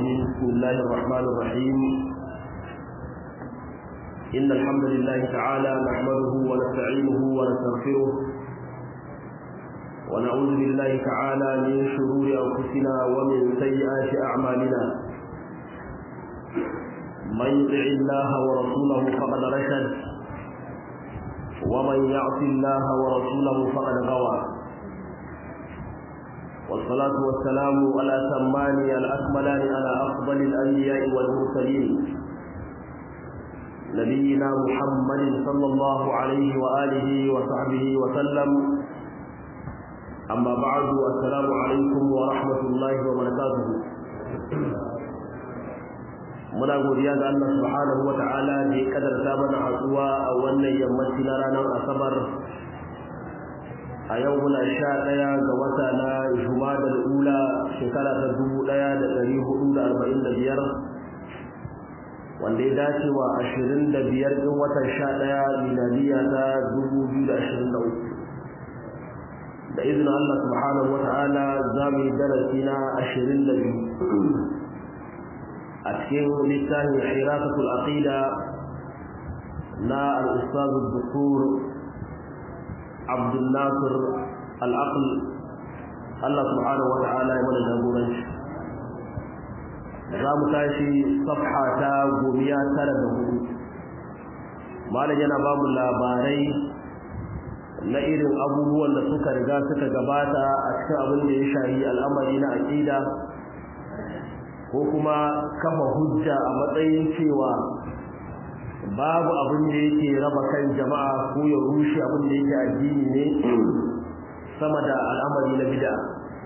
الرجيم بسم الله الرحمن الرحيم إن الحمد لله تعالى نحمده ونستعينه ونستغفره ونعوذ بالله تعالى من شرور أنفسنا ومن سيئات أعمالنا من يطع الله ورسوله فقد رشد ومن يعص الله ورسوله فقد غوى والصلاة والسلام على سمان الأكملان على أفضل الأنبياء والمرسلين نبينا محمد صلى الله عليه وآله وصحبه وسلم أما بعد السلام عليكم ورحمة الله وبركاته muna godiya ga Allah subhanahu wa ta'ala da ya kadarta mana hatsuwa a wannan yammaci na ranar asabar a yau muna sha ɗaya ga wata na jumadal ula shekara ta dubu ɗaya da ɗari hudu da arba'in da biyar wanda ya dace wa ashirin da biyar ɗin watan sha ɗaya miladiya ta dubu biyu da ashirin da uku da izinin Allah subhanahu wa ta'ala za mu yi darasi na ashirin da biyu a cikin littafin hirasatul aqida na al-ustaz al-dukur Abdul Nasir al-Aql Allah subhanahu wa ta'ala ya mana jagoranci za mu tashi safha ta gomiya tara da hudu malam yana ba mu labarai na irin abubuwan da suka riga suka gabata a cikin abin da ya shahi al'amari na aqida ko kuma kafa hujja a matsayin cewa babu abin da yake raba kan jama'a ko ya rushe abin da yake addini ne sama da al'amari na bid'a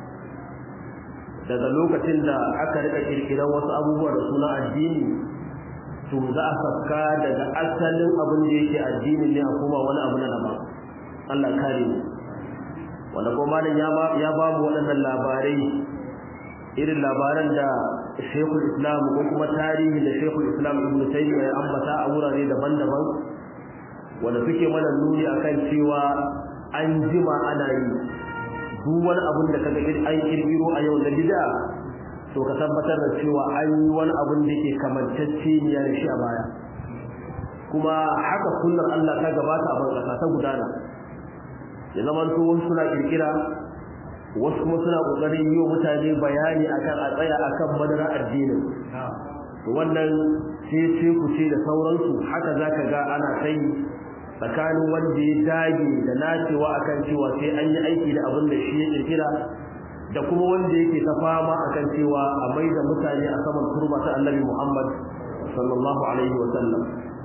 daga lokacin da aka rika kirkiran wasu abubuwa da suna addini to za a saka daga asalin abin da yake addini ne a kuma wani abu na daban Allah kare mu wanda kuma malam ya ba mu waɗannan labarai irin labaran da Sheikhul Islam ko kuma tarihi da Sheikhul Islam Ibn Taymiyyah ya ambata a wurare daban-daban wanda suke mana nuni akan cewa an jima ana yi duk wani abun da kaga an kirkiro a yau da bid'a to ka tabbatar da cewa an yi wani abun da yake kamantacce ne da shi a baya kuma haka sunnar Allah ta gabata a ban ta gudana ya zama to wasu suna kirkira wasu kuma suna kokarin yi wa mutane bayani akan a tsaya akan madara addinin to wannan sai ce ku ce da sauransu haka zaka ga ana kai tsakanin wanda ya dage da nacewa akan cewa sai an yi aiki da abin da shi ya kirkira da kuma wanda yake ta fama akan cewa a mai da mutane a saman turba ta annabi Muhammad sallallahu alaihi wa sallam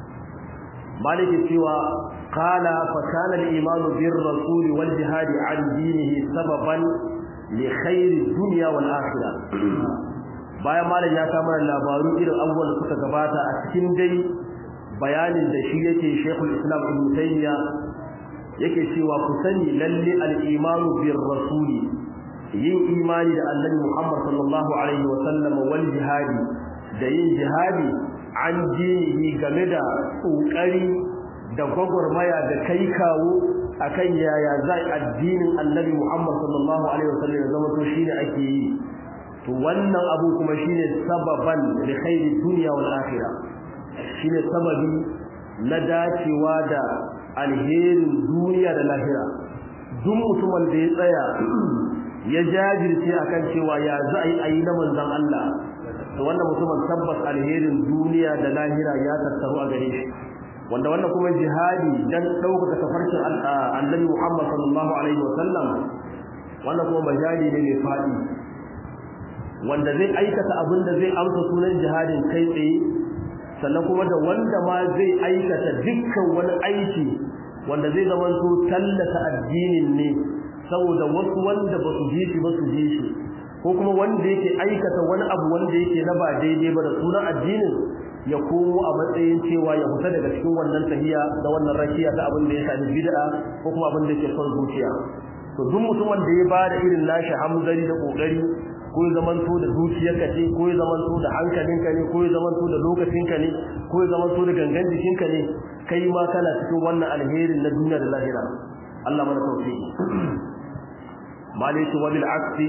maliki cewa قال فكان الإيمان بالرسول والجهاد عن دينه سببا لخير الدنيا والآخرة bayan malam ya kama labaru irin abubuwan da suka gabata a cikin dai bayanin da shi yake Sheikhul Islam Ibn Taymiyyah yake cewa ku sani lalle al-imanu bir rasuli yin imani da Annabi Muhammad sallallahu alaihi wa sallam wal jihadi da yin jihadi an dinihi game da kokari da gwagwarmaya da kai kawo akan yaya zai addinin annabi Muhammad sallallahu alaihi wasallam ya zama to shine ake yi to wannan abu kuma shine sababan li khairi dunya wal akhirah shine sababi na dacewa da alherin duniya da lahira duk mutumin da ya tsaya ya jajirce akan cewa ya zai ayi na manzon Allah to wannan mutumin tabbas alherin duniya da lahira ya tattaru a gare shi wanda wannan kuma jihadi dan ɗaukaka tafarkin annabi Muhammad sallallahu alaihi wasallam wannan kuma majali ne mai fadi wanda zai aikata abin da zai amsa sunan jihadin kai tsaye sannan kuma da wanda ma zai aikata dukkan wani aiki wanda zai zama to tallata addinin ne saboda wasu wanda ba su ji shi ba su ji shi ko kuma wanda yake aikata wani abu wanda yake na ba daidai ba da sunan addinin ya komo a matsayin cewa ya fita daga cikin wannan tahiya da wannan rakiya ta abin da ya shafi bid'a ko kuma abin da yake son zuciya to duk mutumin da ya bada irin nashi hamzari da kokari ko ya zamanto da zuciyarka ce ko ya zamanto da hankalinka ne ko ya zamanto da lokacinka ne ko ya zamanto da gangan jikinka ne kai ma kana cikin wannan alherin na duniya da lahira Allah mana tauhidi maliki wa bil aksi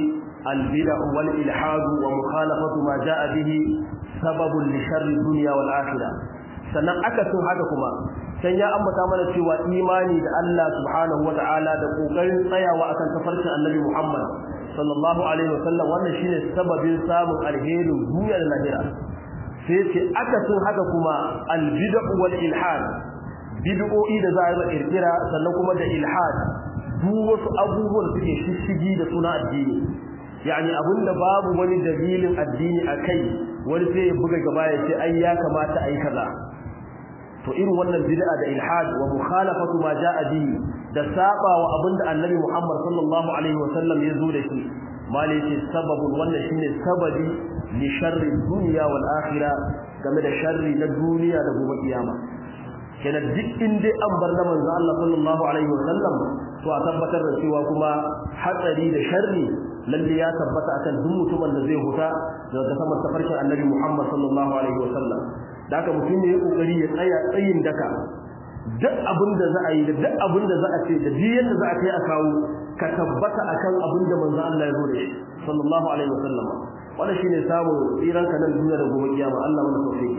البدع والإلحاد ومخالفة ما جاء به سبب لشر الدنيا والآخرة sannan akasin haka kuma can ya ambata mana cewa imani da Allah subhanahu wata'ala da kokarin tsayawa akan tafarkin Annabi Muhammad sallallahu alaihi wasallam wannan shine sababin samun alherin duniya da lahira sai ce akasin haka kuma albid'u wal ilhad bid'o'i da za a yi kirkira sannan kuma da ilhad duk wasu abubuwan suke shishigi da suna addini yani abinda babu wani dalilin addini akai wani sai ya buga gaba ya ce ai ya kamata ai kaza to irin wannan bid'a da ilhad wa mukhalafatu ma jaa bihi da saba wa abinda annabi Muhammad sallallahu alaihi wa sallam ya zo da shi mali ce sababun wannan shine sababi li sharri dunya wal akhirah game da sharri na duniya da gobe kiyama kenan duk inda an bar na manzo Allah sallallahu alaihi wa sallam to a tabbatar da cewa kuma hatsari da sharri lalle ya tabbata akan duk mutumin da zai huta daga saman tafarkin annabi Muhammad sallallahu alaihi wa sallam da haka mutum ne ya kokari ya tsaya tsayin daka duk abin da za a yi da duk abin da za a ce da duk yadda za a kai a kawo ka tabbata akan abin da manzo Allah ya zo da shi sallallahu alaihi wa sallam wannan shine samun tsiran ka nan duniya da gobe kiyama Allah mana tawfiki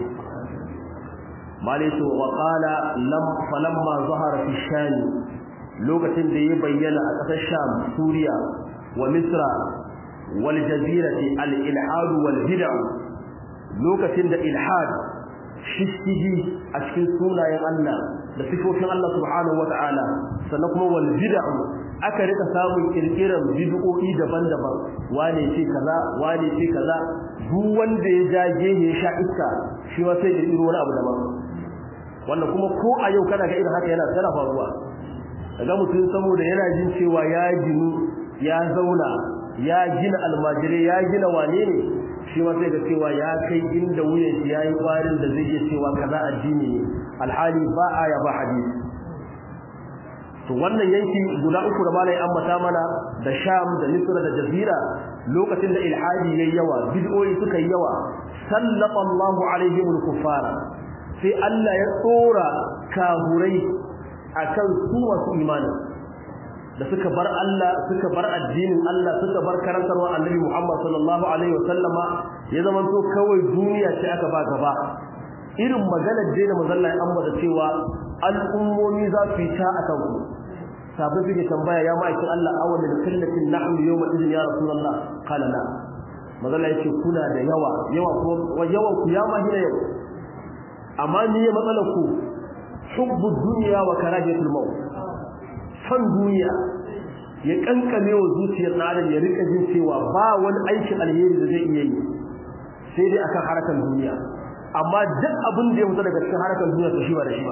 malaitu wa qala lam falamma zahara fi shani lokacin da ya bayyana a ƙasar Sham Suriya wa Misra wal jazirati al ilhad wal bid'a lokacin da ilhad shishigi a cikin sunayen Allah da sifofin Allah subhanahu wata'ala sannan kuma wal bid'a aka rika samun kirkiran bid'o'i daban-daban wane ce kaza wane ce kaza duk wanda ya jage ya sha iska shi ma sai ya iro wani abu daban wanda kuma ko a yau kana ga irin haka yana tsara faruwa daga mutum saboda yana jin cewa ya ginu ya zauna ya gina almajirai ya gina wane ne shi ma sai ga cewa ya kai inda wuyan shi yayi kwarin da zai iya cewa kaza addini ne alhali ba aya ba hadisi to wannan yanki guda uku da malai ambata mana da Sham da Misra da Jazira lokacin da ilhadi yayi yawa bid'o'i suka yi yawa sallata Allahu alaihim al-kuffara sai Allah ya tsora kahurai akan su masu imani da suka bar Allah suka bar addinin Allah suka bar karantarwar Annabi Muhammad sallallahu alaihi wasallama ya zama to kawai duniya ce aka ba gaba irin maganar da mazalla ya ambata cewa al'ummomi za su yi ta akan ku sabai suke tambaya ya ma'aikin Allah awal da kallatin nahnu yawma idin ya rasulullah qala la mazalla yace kuna da yawa yawa ko yawan ku ya ma hina yau amma ni ya matsalar ku hubbu dunya wa karahiyatul maut san duniya ya kankame wa zuciyar adam ya rika jin cewa ba wani aikin alheri da zai iya yi sai dai akan harakan duniya amma duk abin da ya fita daga cikin harakan duniya to shi ba da shi ba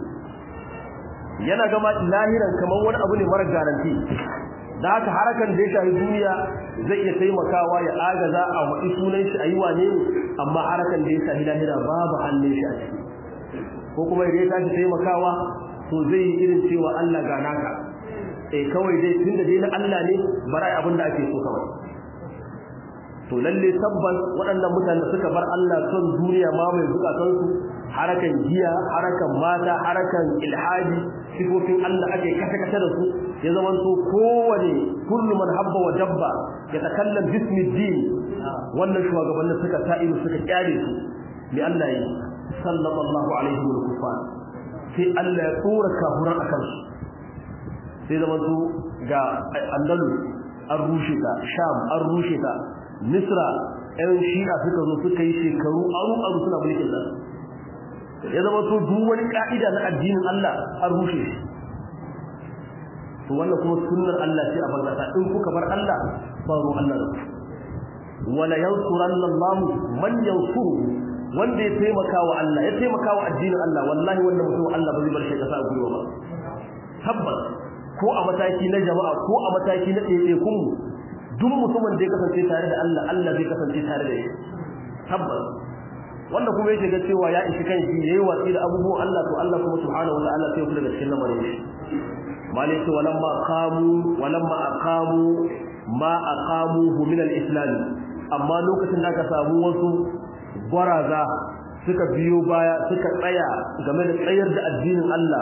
yana gama lahiran kamar wani abu ne mara garanti da haka harakan da ya shafi duniya zai iya taimakawa ya agaza a wadi sunan shi ayi wane ne amma harakan da ya shafi lahira babu hannun shi a ciki ko kuma idan ya tashi taimakawa to zai yi irin cewa Allah ga naka eh kawai dai tunda dai na Allah ne barai abin da ake so kawai to lalle tabbas waɗannan mutane suka bar Allah son duniya ma mai zukatan su harakan giya harakan mata harakan ilhadi sifofin Allah ake kata kata da su ya zama to kowane kullu man habba wa dabba ya takallam bismi din wannan shugabannin suka ta'iru suka kyale su li Allah yi sallallahu alaihi wa sallam sai Allah ya tsora kafuran akan su sai zama to ga andalus an rushe ta sham an rushe ta misra ɗan shi'a suka zo suka yi shekaru aru aru suna mulkin nan ya zama to duk wani ka'ida na addinin Allah an rushe shi to wannan kuma sunnar Allah ce a bangasa in kuka bar Allah faru Allah da ku wala yansuranna Allah man yansuru wanda ya taimaka wa Allah ya taimaka wa addinin Allah wallahi wannan mutum Allah ba zai bar shi kasa a gwiwa ba tabbas ko a mataki na jama'a ko a mataki na ɗaiɗaikun mu duk mutumin da ya kasance tare da Allah Allah zai kasance tare da shi tabbas wanda kuma yake ga cewa ya ishi kanshi yayi watsi da abubuwan Allah to Allah kuma subhanahu wa ta'ala sai kula da cikin lamarin shi malaka walamma qamu walamma aqamu ma aqamuhu min al-islam amma lokacin da aka samu wasu gwaraza suka biyo baya suka tsaya game da tsayar da addinin Allah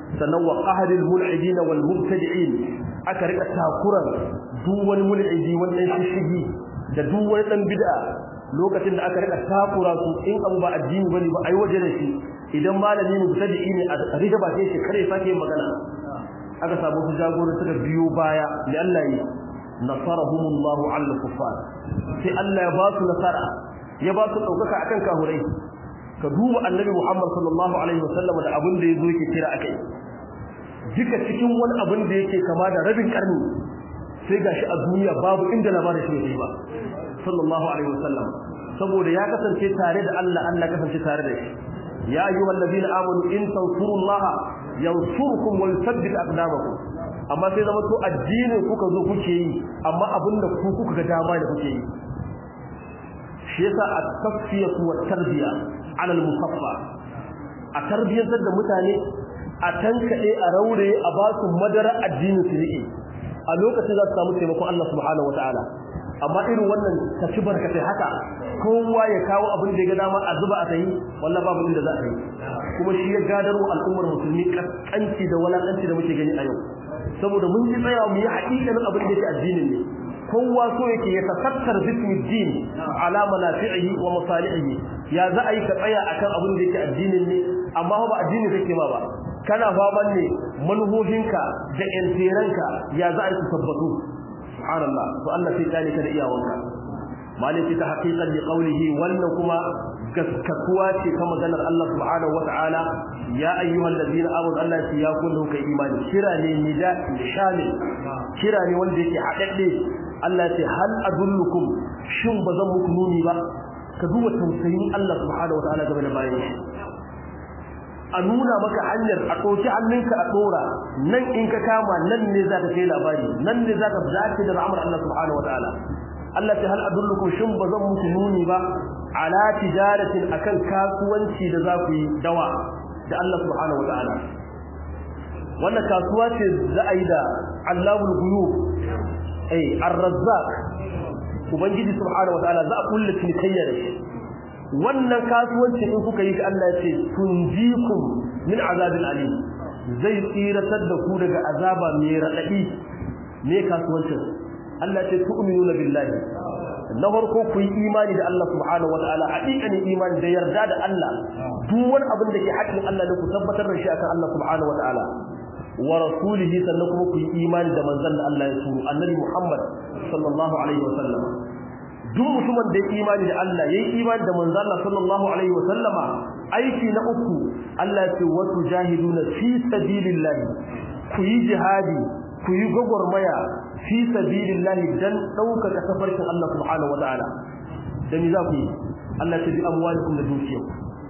sannan wa qahril mulhidin wal mubtadi'in aka rika takuran duk wani mulhidi wannan shishigi da duk wani dan bid'a lokacin da aka rika takura su in abu ba addini bane ba ai waje da shi idan malami mubtadi'i ne a rika ba sai shi kare sake magana aka samu su jagoro suka biyo baya li Allah yi nasarahumullahu ala kuffar sai Allah ya ba su nasara ya ba su daukaka akan kahurai ka duba annabi Muhammad sallallahu alaihi wasallam da abin da yazo yake kira akai duka cikin wani abin da yake kama da rabin karni sai gashi a duniya babu inda labarin shi yake ba sallallahu alaihi wasallam saboda ya kasance tare da Allah Allah kasance tare da shi ya ayyuhal ladina amanu in tansurullaha yansurkum wa yuthabbit aqdamakum amma sai zama to addini kuka zo kuke yi amma abinda ku kuka ga dama da kuke yi shi yasa at-tasfiyatu wat-tarbiya ala al-musaffa a tarbiyantar da mutane a tankade a raure a ba su madara addinin su rike a lokacin za su samu taimakon Allah subhanahu wataala amma irin wannan ta ci barkatai haka kowa ya kawo abin da ya ga dama a zuba a tayi wallahi babu inda za a yi kuma shi ya gadarwa al'ummar musulmi kaskanci da walakanci da muke gani a yau saboda mun ji tsaya mu yi haƙiƙanin abin da yake addinin ne kowa so yake ya tafakar bismi din ala manafi'ihi wa masalihi ya za a yi ka tsaya akan abin da yake addinin ne amma ba addini kake ma ba kana faman ne manhohinka da yantiranka ya za a yi su tabbatu subhanallah to Allah sai kale ka da iyawanka maliki ta haqiqan li qawlihi wannan kuma gaskatuwa ce ta maganar Allah subhanahu wataala ya ayyuhal ladina amanu Allah ya kullu kai imani kira ne nida shamil kira ne wanda yake hadadde Allah ya ce hal adullukum shin bazan muku nuni ba ka duba tausayin Allah subhanahu wataala game da bayan shi a nuna maka hanyar a ɗauki hannunka a ɗora nan in ka kama nan ne za ka kai labari nan ne za ka zace da ra'amar Allah subhanahu wa ta'ala Allah ta hal adullukum shin ba zan muku nuni ba ala tijaratin akan kasuwanci da za ku yi dawa da Allah subhanahu wa ta'ala wannan kasuwa ce za a yi da Allahul ghuyub eh ar-razzaq ubangiji subhanahu wa ta'ala za a kulle cinikayya da shi wannan kasuwanci in kuka yi Allah ya ce tunjikum min azabil alim zai tsiratar da ku daga azaba mai radadi me kasuwancin Allah ya ce tu'minuna billahi na farko ku yi imani da Allah subhanahu wataala haƙiƙanin imani da yarda da Allah duk wani abin da ke haƙƙin Allah ne ku tabbatar da shi akan Allah subhanahu wataala wa rasulihi sannan kuma ku yi imani da manzon da Allah ya turo annabi Muhammad sallallahu alaihi wasallam duk mutumin da ya imani da Allah yayi imani da manzo Allah sallallahu alaihi wa sallama aiki na uku Allah ya ce wa tujahiduna fi sabilillahi ku yi jihadi ku yi gogormaya fi sabilillahi dan dauka tafarkin Allah subhanahu wa ta'ala da ni za ku yi Allah ya ce bi amwalikum da dukiyar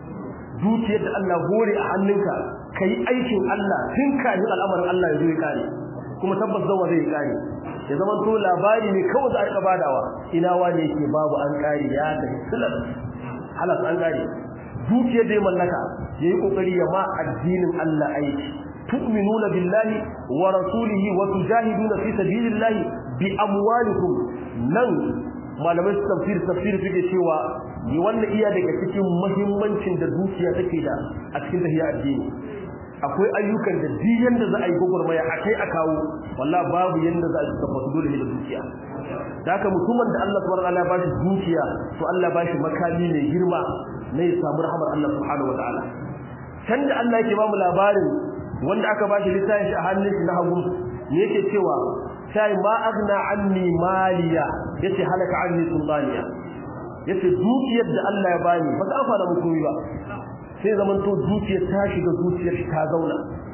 dukiyar da Allah hore a hannunka kai aikin Allah tun kafin al'amarin Allah ya zo ya kare kuma tabbas zawa zai kare ya zama to labari ne kawai za a rika badawa ina wane yake babu an kare ya da silas halas an kare dukiyar da ya mallaka yayi kokari ya ma addinin Allah aiki tu'minuna billahi wa rasulihi wa tujahiduna fi sabilillahi bi amwalikum nan malamai su tafsir tafsir suke cewa ni wannan iya daga cikin muhimmancin da dukiya take da a cikin tahiyar addini akwai ayyukan da duk yanda za a yi gogurmaya a kai a kawo wallahi babu yanda za a yi tabbatu dole ne da dukiya da haka mutumin da Allah subhanahu wa ta'ala ba shi dukiya to Allah ba shi makami mai girma na ya samu rahmar Allah subhanahu wa ta'ala can da Allah yake ba mu labarin wanda aka ba shi littafin shi a hannun shi na hagu ne yake cewa sai ma agna anni maliya yace halaka anni sultaniya yace dukiyar da Allah ya bani ba ta amfana mu komai ba sai zaman to dukiyar ta shiga zuciyar shi ta zauna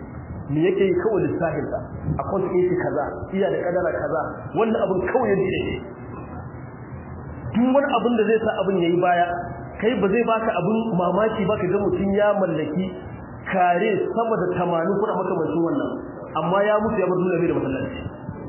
me yake yi kawai lissafin sa akwai ta yake kaza iya da kadara kaza wannan abin kawai yake yi duk wani abin da zai sa abin yayi baya kai ba zai baka abin mamaki ba ka ga mutun ya mallaki kare sama da 80 kuma makamancin wannan amma ya mutu ya bar duniya bai da masallaci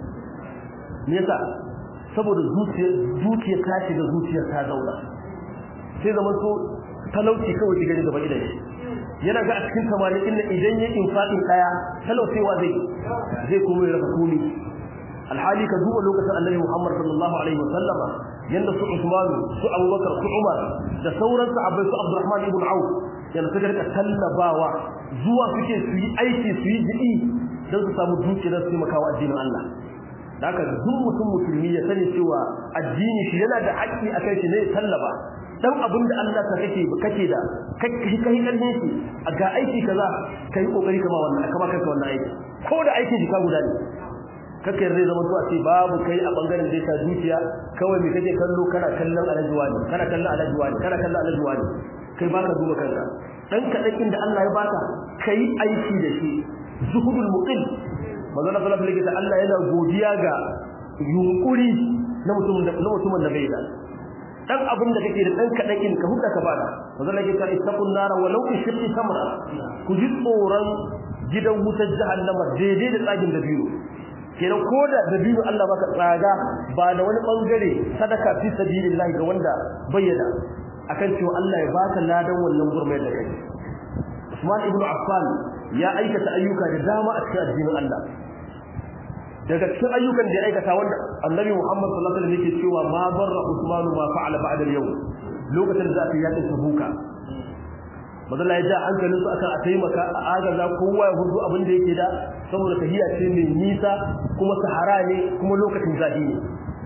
me yasa saboda zuciyar zuciyar ta shiga zuciyar ta zauna sai zaman to talauci kawai shiga gaba idan shi yana ga a cikin tamanin inda idan ya infaqin daya talaucewa zai zai kuma ya raka kuni alhali ka duba lokacin annabi Muhammad sallallahu alaihi wasallama yanda su Usman su Abubakar su Umar da sauran sahabbai su Abdurrahman ibn Auf yanda suka rika tallabawa zuwa suke su yi aiki su yi jiki don su samu dukiyar su makawa addinin Allah da haka duk mutum musulmi ya sani cewa addini shi yana da haƙƙi akan shi ne tallaba dan abin da Allah ta kake kake da kai kai karfin shi ga aiki kaza kai kokari kama wannan kama kanka wannan aiki ko da aikin shi ka guda ne kake zai zama to a ce babu kai a bangaren da ta dukiya kawai me kake kallo kana kallon alajuwa ne kana kallon alajuwa ne kana kallon alajuwa ne kai baka duba kanka dan kadakin da Allah ya baka kai aiki da shi zuhudul muqil manzo Allah sallallahu alaihi wasallam Allah yana godiya ga yunkuri na mutumin da na mutumin da bai da dan abin da kake da dan kadakin ka huda ka bada manzo Allah ya ce ittaqun nar walau bi shiqqi samra ku ji tsoron gidan wutar jahannama daidai da tsagin da biyu kenan ko da dabino Allah baka tsaga ba da wani bangare sadaka fi sabilillah ga wanda bayyana akan cewa Allah ya baka ladan wannan gurmai da kai Usman ibn Affan ya aikata ayyuka da dama a cikin addinin Allah daga cikin ayyukan da ya aikata wanda Annabi Muhammad sallallahu alaihi wasallam yake cewa ma barra Usman ma fa'ala ba'da al-yawm lokacin da aka yakin Tabuka madalla ya ja hankalin su akan a taimaka a agaza kowa ya hudu abin da yake da saboda tahiya ce mai nisa kuma sahara ne kuma lokacin zafi ne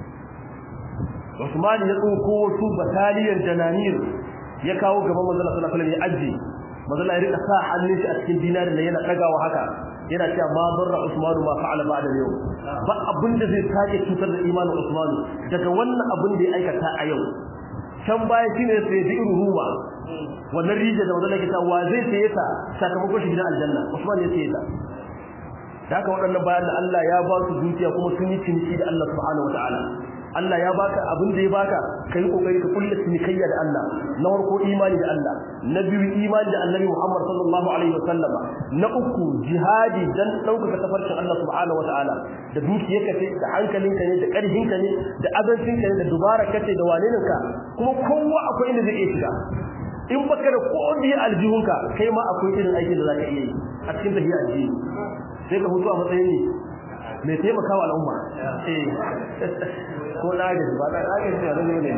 Usman ya tsoko wasu bataliyar jananir ya kawo gaban manzon sallallahu alaihi wasallam ya aje manzon ya rika sa hannun shi a cikin dinarin da yana dagawa haka yana cewa ma barra Usman ma fa'ala ba'da yau ba abin da zai sake cutar da imanin Usman daga wannan abin da ya aikata a yau can baya shine sai da irin ruwa wannan rijiyar da manzon kita wa zai saye ta sakamakon shi gidan aljanna Usman ya saye ta da haka waɗannan bayan da Allah ya ba su dukiya kuma sun yi ciniki da Allah subhanahu wataala Allah ya baka abin da ya baka kai kokari ka kulle cinikayya da Allah na farko imani da Allah na biyu imani da Annabi Muhammad sallallahu alaihi wasallama na uku jihadi dan dauka tafarkin Allah subhanahu wataala da dukiyarka ce da hankalinka ne da karfinka ne da azancinka ne da dubararka ce da waneninka kuma kowa akwai inda zai iya shiga in baka da kodi aljihunka kai ma akwai irin aikin da zaka iya yi a cikin tafiya aljihu sai ka mutu a matsayin ne mai taimakawa al'umma eh ko na gaji ba na gaji ba da ne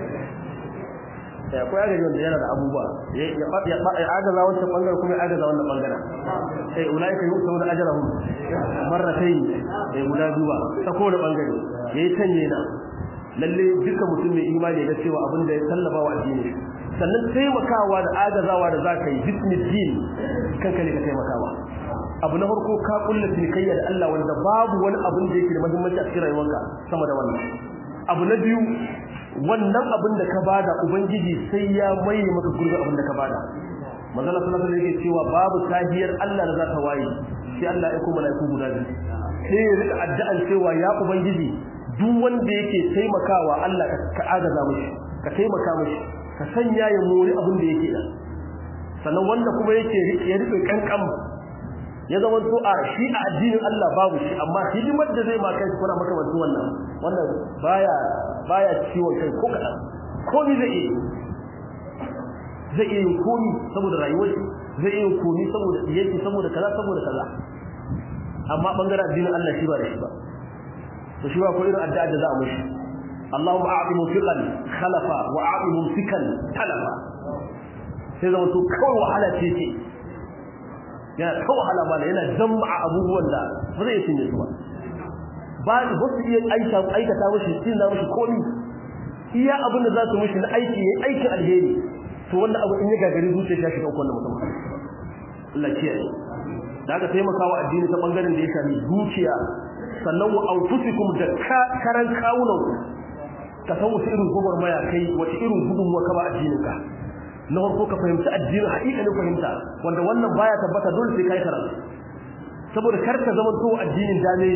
ya ko ya gaji wanda yana da abubuwa ya ya ya agaza wannan bangaren kuma ya agaza wannan bangaren eh ulaika yusawuna ajrahum marratayn eh guda duba ta kowane bangare yayi canje na lalle duka mutum mai imani da cewa abin da ya sallaba wa addini sannan taimakawa da agazawa da zaka yi bismillah kanka ne ka taimakawa abu na farko ka kulla tilkayya da Allah wanda babu wani abin da yake da muhimmanci a cikin rayuwarka sama da wannan abu na biyu wannan abin da ka bada ubangiji sai ya maye maka gurbin abin da ka bada manzo Allah sallallahu alaihi yake cewa babu tahiyar Allah da za ta waye sai Allah ya kuma malaiku guda biyu sai ya rika addu'an cewa ya ubangiji duk wanda yake taimakawa Allah ka agaza mishi ka taimaka mishi ka sanya ya mori abin da yake da sannan wanda kuma yake ya rike kankan ya zama to a shi a addinin Allah babu shi amma hidimar da zai ma kai kuna maka wato wannan wannan baya baya ciwon kai ko kadan komai zai yi zai yi komai saboda rayuwar zai yi komai saboda yake saboda kaza saboda kaza amma bangaren addinin Allah shi ba da shi ba to shi ba ko irin addu'a da za a mishi اللهم اعط منفقا خلفا واعط ممسكا تلفا sai zama to kawai wahala ce ce yana ta wahala ba yana jama'a abubuwan da ba zai cinye su ba ba ba su iya aika aikata mishi cin na mishi komi iya abin da za su mishi na aiki yayi aikin alheri to wannan abu in ya gagari zuciya shi kan wannan mutum Allah kiyaye da aka taimaka wa addini ta bangaren da ya shafi zuciya sannan wa anfusikum da karan kawunan ka san wasu irin gobar maya kai wace irin gudunmuwa ka ba addinin ka na farko ka fahimci addinin haƙiƙanin fahimta wanda wannan baya tabbata dole sai kai karatu saboda kar ka zama to addinin dame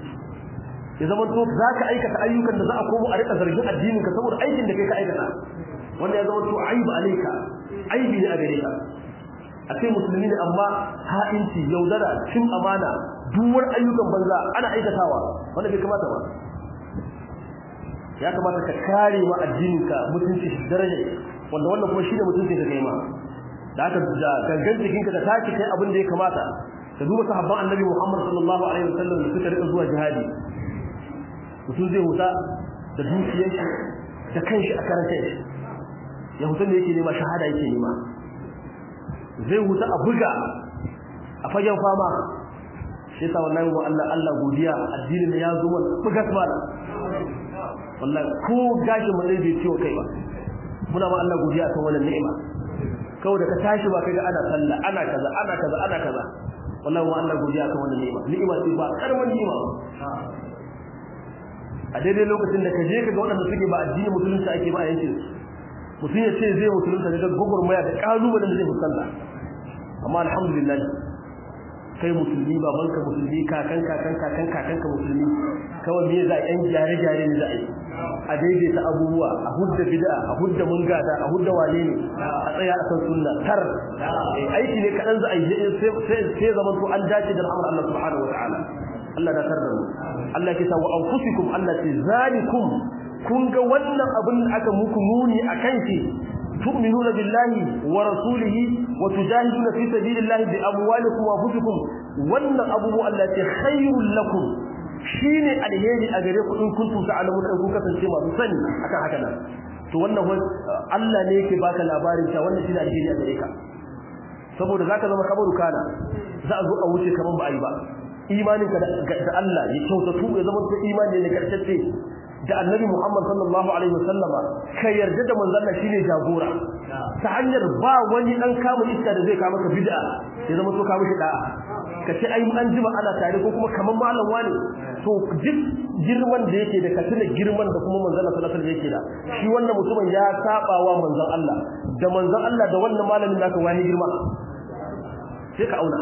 ya zama to zaka aikata ayyukan da za a komo a rika zargin addinin ka saboda aikin da kai ka aikata wanda ya zama to aibu alaika aibi ne a gare ka a ce musulmi ne amma ha'inci yaudara cin amana duwar ayyukan banza ana aikatawa wanda bai kamata ba ya kamata ka kare ma addininka mutunci daraja wanda wannan kuma shine mutunci ka kai ma da aka da gangan jikinka ka tashi kai abin da ya kamata ka duba sahabban annabi Muhammad sallallahu alaihi wasallam da suka rika zuwa jihadi mutum zai huta da dukiyar shi da kanshi a karanta shi ya huta da yake nema shahada yake nema zai huta a buga a fagen fama shi yasa wallahi wa Allah Allah godiya addinin ya zo mana buga mana wallahi ko gashi mu zai ciwo kai ba muna ma Allah godiya akan wannan ni'ima kawai da ka tashi ba kaga ana sallah ana kaza ana kaza ana kaza wallahi wa Allah godiya akan wannan ni'ima ni'ima ce ba karaman ni'ima a daidai lokacin da ka je ka ga waɗanda suke ba addinin musulunci ake ba a yankin mutum ya ce zai musulunta da gwagwarmaya da ƙalubalen da zai fuskanta amma alhamdulillah kai musulmi babanka musulmi kakan kakan kakan kakanka musulmi kawai me za a yan gyare gyare ne za a yi a daidaita abubuwa a hudda bid'a a hudda mungada a hudda wane ne a tsaya a san sunna tar aiki ne kadan za a yi sai sai zaman to an dace da al'amar Allah subhanahu wataala Allah da tar da mu Allah ke sa wa anfusikum Allah ce zalikum kun ga wannan abin da aka muku muni akan shi تؤمنون بالله ورسوله وتجاهدون في سبيل الله بأموالكم وأنفسكم وأن أبو التي خير لكم shine alheri a gare ku in kuntum ta'lamun in kun kasance masu sani akan haka nan to wannan Allah ne yake baka labarin ta wannan shine alheri a gare ka saboda zaka zama kabaru kana za a zo a wuce kaman ba a yi ba imaninka da Allah ya kyautatu ya zama imani ne kartacce da annabi Muhammad sallallahu alaihi wasallama ka yarda da manzon Allah shine jagora ta hanyar ba wani dan kama iska da zai ka maka bid'a ya zama to ka mishi da'a ka ce ai an jima ana tare ko kuma kaman malam wani to duk girman da yake da katina girman da kuma manzon Allah sallallahu alaihi yake da shi wannan mutumin ya saba wa manzon Allah da manzon Allah da wannan malamin naka wani girma sai ka auna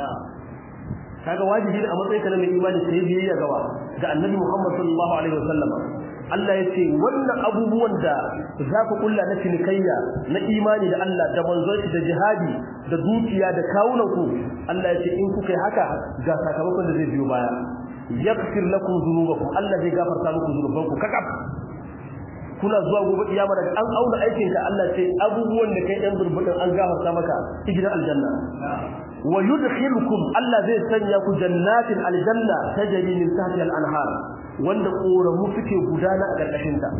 kaga wajibi ne a matsayin ka na mai imani sai biyayya gaba ga annabi Muhammad sallallahu alaihi wasallam Allah ya ce wannan abubuwan da za ku kulla na cinikayya na imani da Allah da manzon shi da jihadi da dukiya da kawunan ku Allah ya ce in kuka yi haka ga sakamakon da zai biyo baya yaghfir lakum dhunubakum Allah zai gafarta muku dhunubanku kakaf kuna zuwa gobe kiyama daga an auna aikin ka Allah ce abubuwan da kai dan zurbudin an gafarta maka gidan aljanna wa yudkhilukum Allah zai sanya ku jannatin aljanna tajri min tahtiha al-anhar wanda koramu suke gudana a karkashin ta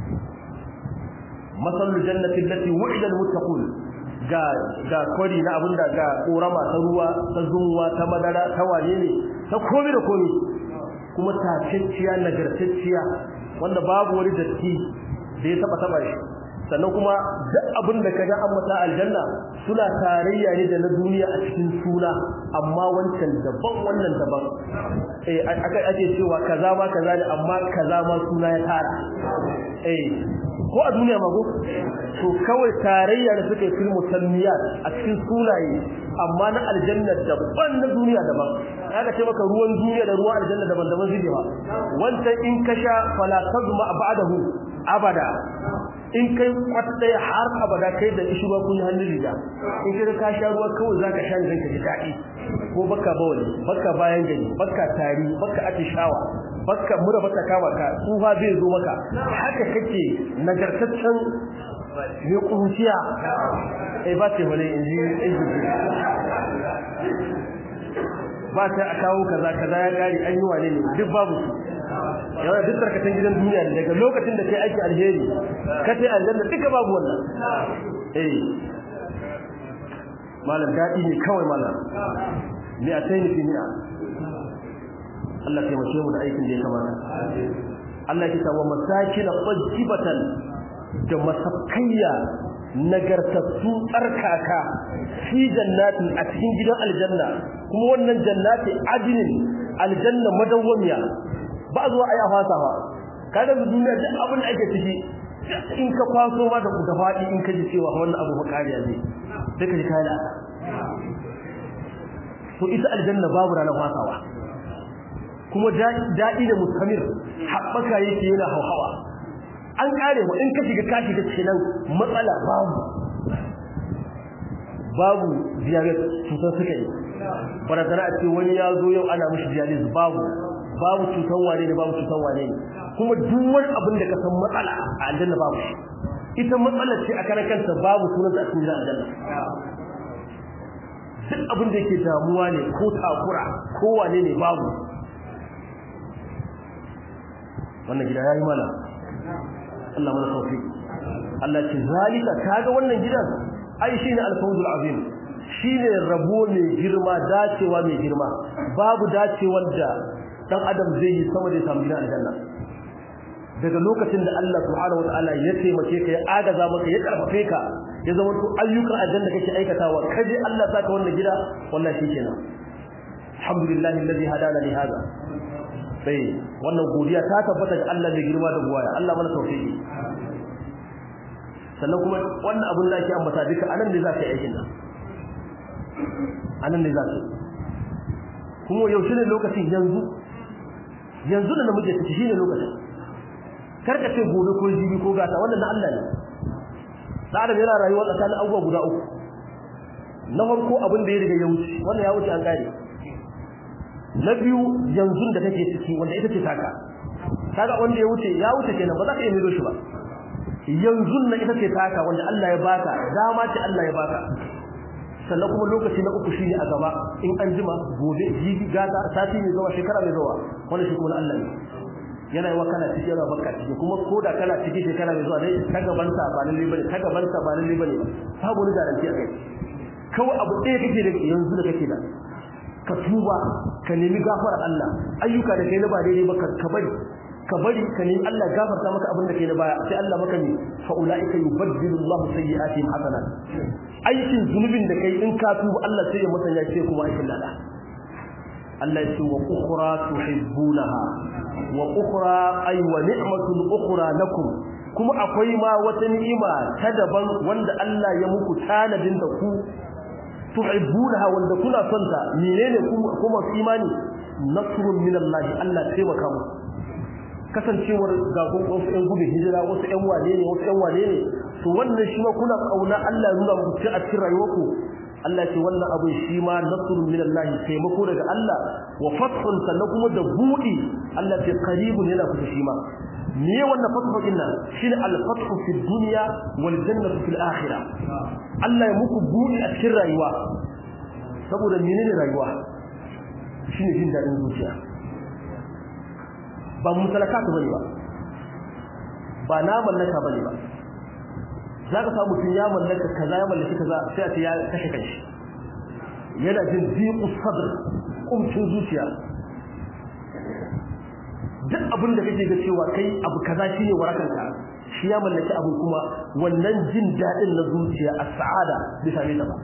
masalul jannati allati wu'ida al-muttaqun ga ga kori na abinda ga korama ta ruwa ta zunwa ta madara ta wane ne ta komai da komai kuma tacecciya nagartacciya wanda babu wani datti da ya taba taba shi sannan kuma duk abin da kaga an mata aljanna suna tarayya ne da na duniya a cikin suna amma wancan daban wannan daban eh aka ake cewa kaza ma kaza ne amma kaza ma suna ya tara eh ko a duniya mago to kawai tarayya da suke fil musanniyat a cikin sunaye amma na aljanna daban na duniya daban kaga ce maka ruwan duniya da ruwan aljanna daban daban zai ba wancan in ka sha fala tazma ba'dahu abada in kai kwata ɗaya har abada kai da ishi kun yi hannun riga in kai ka sha ruwa kawai za ka sha ne ka ji daɗi ko baka bawali baka bayan gani baka tari baka atishawa baka mura baka kama ka tsufa zai zo maka haka kake nagartaccen mai kunciya eh ba ce wani in ji ba ta a kawo kaza kaza ya kare an yi wane ne duk babu su yawan duk tarkatan gidan duniya ne daga lokacin da kai aiki alheri ka sai aljanna duka babu wannan eh malam dadi ne kawai malam ni a tayi fi ni'a Allah ya mace mu da aikin da ya kamata Allah ya sa wa masakin tajibatan da masakayya nagartattu tsarkaka fi jannatin a cikin gidan aljanna kuma wannan jannati adinin aljanna madawwamiya ba zuwa ayi afasawa kada mu duniya duk abin da ake ciki in ka kwaso ma da da fadi in ka ji cewa wannan abu makariya ne sai ka ji kai da to ita aljanna babu ranar fasawa kuma daɗi da mustamir haɓaka yake yana hauhawa an kare mu in ka shiga ka shiga cikin matsala babu babu diabetes cutar suka yi barazana a ce wani ya zo yau ana mishi dialysis babu babu cutar wane ne babu cutar wane ne kuma duk wani abin da ka san matsala a aljanna babu shi ita matsala ce a karan kanta babu sunan ta a cikin aljanna duk abin da yake damuwa ne ko takura ko wane ne babu wannan gida yayi mana Allah mana tawfiq Allah ce zalika kaga wannan gidan ai shine al-fawzul azim shine rabo mai girma dacewa mai girma babu dacewar da dan adam zai yi sama da samu gidan aljanna daga lokacin da Allah subhanahu wataala ya taimake ka ya agaza maka ya karfafe ka ya zama to ayyukan aljanna kake aikatawa kaje Allah saka wannan gida wallahi shikenan alhamdulillah alladhi hadana li hada sai wannan godiya ta tabbata ga Allah mai girma da buwaya Allah mana tawfiki sannan kuma wannan abun da ake ambata duka anan ne za ka yi aikin nan anan ne za ka kuma yaushe ne lokacin yanzu yanzu da muke ciki shine lokacin karka ce gobe ko jibi ko gata wannan na Allah ne da adam yana rayuwa tsakanin abubuwa guda uku na farko abin da ya riga ya wuce wannan ya wuce an gane na biyu yanzu da kake ciki wanda ita ce taka kaga wanda ya wuce ya wuce kenan ba za ka iya mido shi ba yanzu na ita ce taka wanda Allah ya baka dama ce Allah ya baka sannan kuma lokaci na uku shine a gaba in an jima gobe jibi gata sati mai zuwa shekara mai zuwa wannan shi kuma Allah ne yana yawa kana cikin yana baka ciki kuma ko da kana cikin shekara mai zuwa dai ta gaban sa ba lalle bane ta gaban sa ba lalle bane babu ni garanti a kai kawai abu ɗaya kake da yanzu da kake da ka tuba ka nemi gafara Allah ayyuka da kai na ba daidai ba ka bari ka bari ka nemi Allah gafarta maka abin da kai na baya sai Allah maka ne fa ulaika yubaddilu Allahu sayyi'atihim hasanat aikin zunubin da kai in ka tuba Allah sai ya musanya shi kuma aikin lada Allah ya ce wa ukhra tuhibbunaha wa ukhra ay wa ni'matun ukhra lakum kuma akwai ma wata ni'ima ta daban wanda Allah ya muku tanadin da ku tuhibbunaha wanda kuna son ta menene kuma imani nasrun min Allah Allah taimaka mu kasancewar ga wasu ƴan gudun hijira wasu ƴan wane ne wasu ƴan wane ne to wannan shi ma kuna kauna Allah ya nuna muku a cikin rayuwarku Allah ce wannan abin shi ma nasrun min Allah taimako daga Allah wa fathun sannan kuma da budi Allah ce qaribun yana kusa shi ma me wannan fathu din nan shine al-fathu fi dunya wal jannatu fil akhirah Allah ya muku budi a cikin rayuwa saboda menene rayuwa shine jin dadin zuciya ba mutalakatu bane ba ba na mallaka bane ba za ka samu tun ya mallaka kaza ya mallaki kaza sai a ce ya kashe kanshi yana jin diqu sadr kumcin zuciya duk abin da kake ga cewa kai abu kaza shine warakanka shi ya mallaki abu kuma wannan jin dadin na zuciya a sa'ada bisa ne ba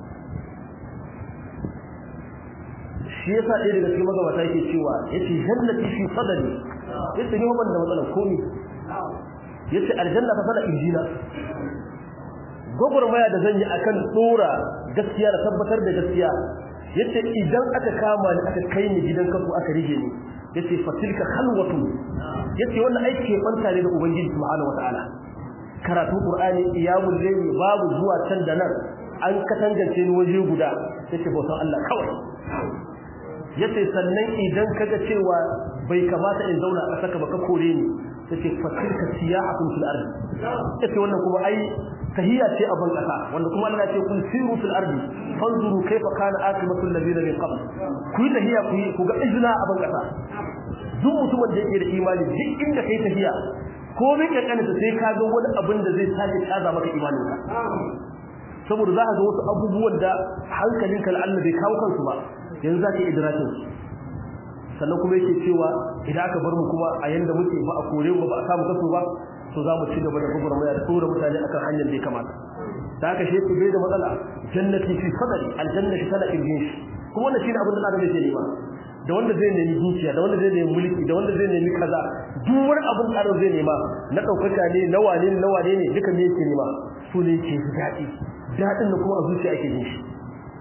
shi yasa ɗaya daga cikin magabata yake cewa yace jannati fi sadri yace ni ban da matsalar komi yace aljanna fa sana injina gogurmaya da zan yi akan dora gaskiya da tabbatar da gaskiya yace idan aka kama ni aka kai ni gidan kafu aka rige ni yace fatilka khalwatu yace wannan aiki ke banta ne da ubangiji subhanahu wataala karatu qur'ani iyamul layli babu zuwa can da nan an katangance ni waje guda yace bautan Allah kawai yace sannan idan kaga cewa bai kamata in zauna a saka baka kore ni yace fatilka siyahatun fil ardi yace wannan kuma ai tahiyya ce a ban kasa wanda kuma Allah ya ce kun siru fil ardi fanzuru kayfa kana akibatu alladhina min qabl ku yi tahiyya ku ku ga izina a ban kasa duk mutumin da yake da imani duk inda kai tahiyya ko min kankana sai ka ga wani abin da zai sake tsaza maka imaninka saboda za ka ga wasu abubuwan da hankalinka Allah bai kawo kansu ba yanzu za ka yi idrakin sannan kuma yake cewa idan aka bar mu kuma a yanda muke ba a kore mu ba a samu kaso ba to za mu ci gaba da gugurmaya da tsora mutane akan hanyar da ya kamata da haka shi bai da matsala jannati fi sadri aljannati tana kirgin shi kuma wannan shine abin da adam yake nema da wanda zai nemi dukiya da wanda zai nemi mulki da wanda zai nemi kaza duk wani abin da adam zai nema na daukaka ne na wane ne na wane ne duka me yake nema su ne yake daɗi daɗin da kuma a zuciya ake jin shi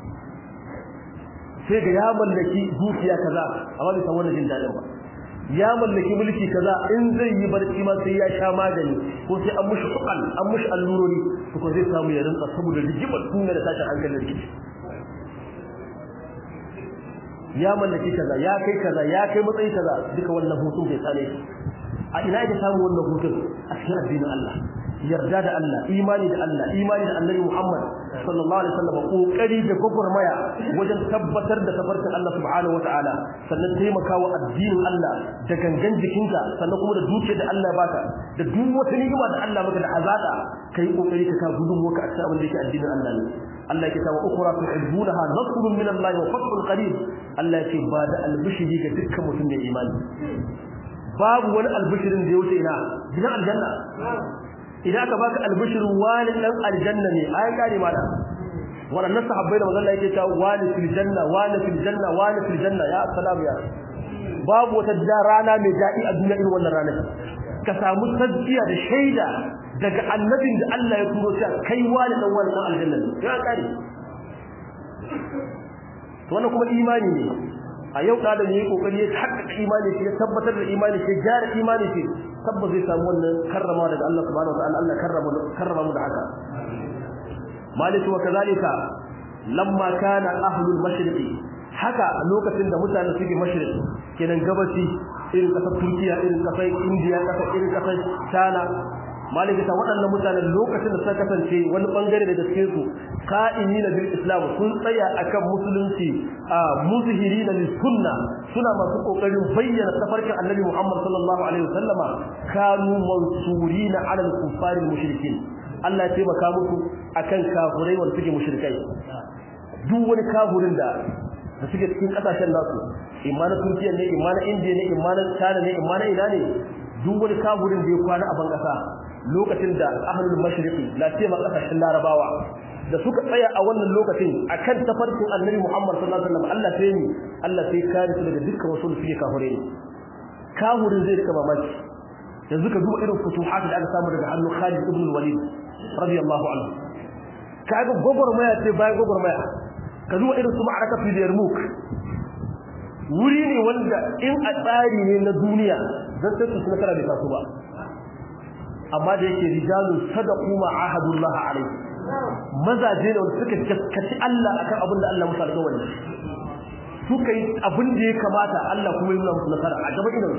sai ga ya mallaki dukiya kaza amma bai san wannan jin dadin ba ya mallaki mulki kaza in zai yi barci ma sai ya sha magani ko sai an mushi ukal an mushi allurori to ko zai samu ya rinka saboda rigimar duniya da tashin hankalin rikici ya mallaki kaza ya kai kaza ya kai matsayi kaza duka wannan hutun bai same shi a ina yake samu wannan hutun a cikin addinin Allah yarda da Allah imani da Allah imani da Annabi Muhammad sallallahu alaihi wasallam kokari da gwagwarmaya wajen tabbatar da tafarkin Allah subhanahu wataala sannan taimakawa addinin Allah da gangan jikinka sannan kuma da dukiyar da Allah ya baka da duk wata ni'ima da Allah maka da azaka kai kokari ka ka gudun waka a cikin abin da yake addinin Allah ne Allah yake cewa ukra tuhibbunaha nasrun min Allah wa fathun qarib Allah yake ba da albishiri ga dukkan mutum mai imani babu wani albishirin da ya wuce ina gidan aljanna idan aka baka albishirin wani dan aljanna ne ai kare mala waɗannan sahabbai da manzon Allah yake cewa wani fil janna wani fil janna wani fil janna ya salam ya babu wata rana mai daɗi a duniya irin wannan ranar ka samu tasbiya da shaida daga annabin da Allah ya turo shi kai wani dan wani dan aljanna ne ya kare to wannan kuma imani ne a yau da yayi kokari ya haƙƙa imani shi ya tabbatar da imani shi gyara imani shi tabbas zai samu wannan karrama daga Allah subhanahu wa ta'ala Allah karrama karrama mu da haka maliki wa kazalika lamma kana ahlul mashriqi haka lokacin da mutane suke mashriq kenan gabaci irin kasar Turkiya irin kasar India kasar irin kasar China maliki ta waɗannan mutanen lokacin da suka kasance wani bangare daga cikin su qa'imina bil islam sun tsaya akan musulunci a muzhirina lis sunna suna masu kokarin bayyana tafarkin annabi Muhammad sallallahu alaihi wasallama kanu mansurina ala al kuffar al mushrikin Allah ya taimaka musu akan kafirai wanda suke mushrikai duk wani kafirin da da suke cikin kasashen nasu imma na Turkiya ne imma na India ne imma na China ne imma na ina ne duk wani kafirin da ya kwana a ban kasa lokacin da ahlul mashriqi la ce kasashen larabawa da suka tsaya a wannan lokacin akan tafarkin annabi Muhammad sallallahu alaihi wasallam Allah sai ni Allah sai kare su daga dukkan wasu suke kafire ne kafirin zai rika mamaki yanzu ka duba irin futuhat da aka samu daga hannun Khalid ibn al-Walid radiyallahu anhu kaga gogormaya ce bayan gogormaya ka duba irin su ma'araka fi Yarmouk wuri ne wanda in a tsari ne na duniya zan sai su nasara bai taso ba amma da yake rijalun sadaqu ma ahadullah alaihi mazaje ne wanda suka gaskaci Allah akan abin da Allah musu alƙawari suka yi abin da ya kamata Allah kuma ya nuna musu nasara a gaba idan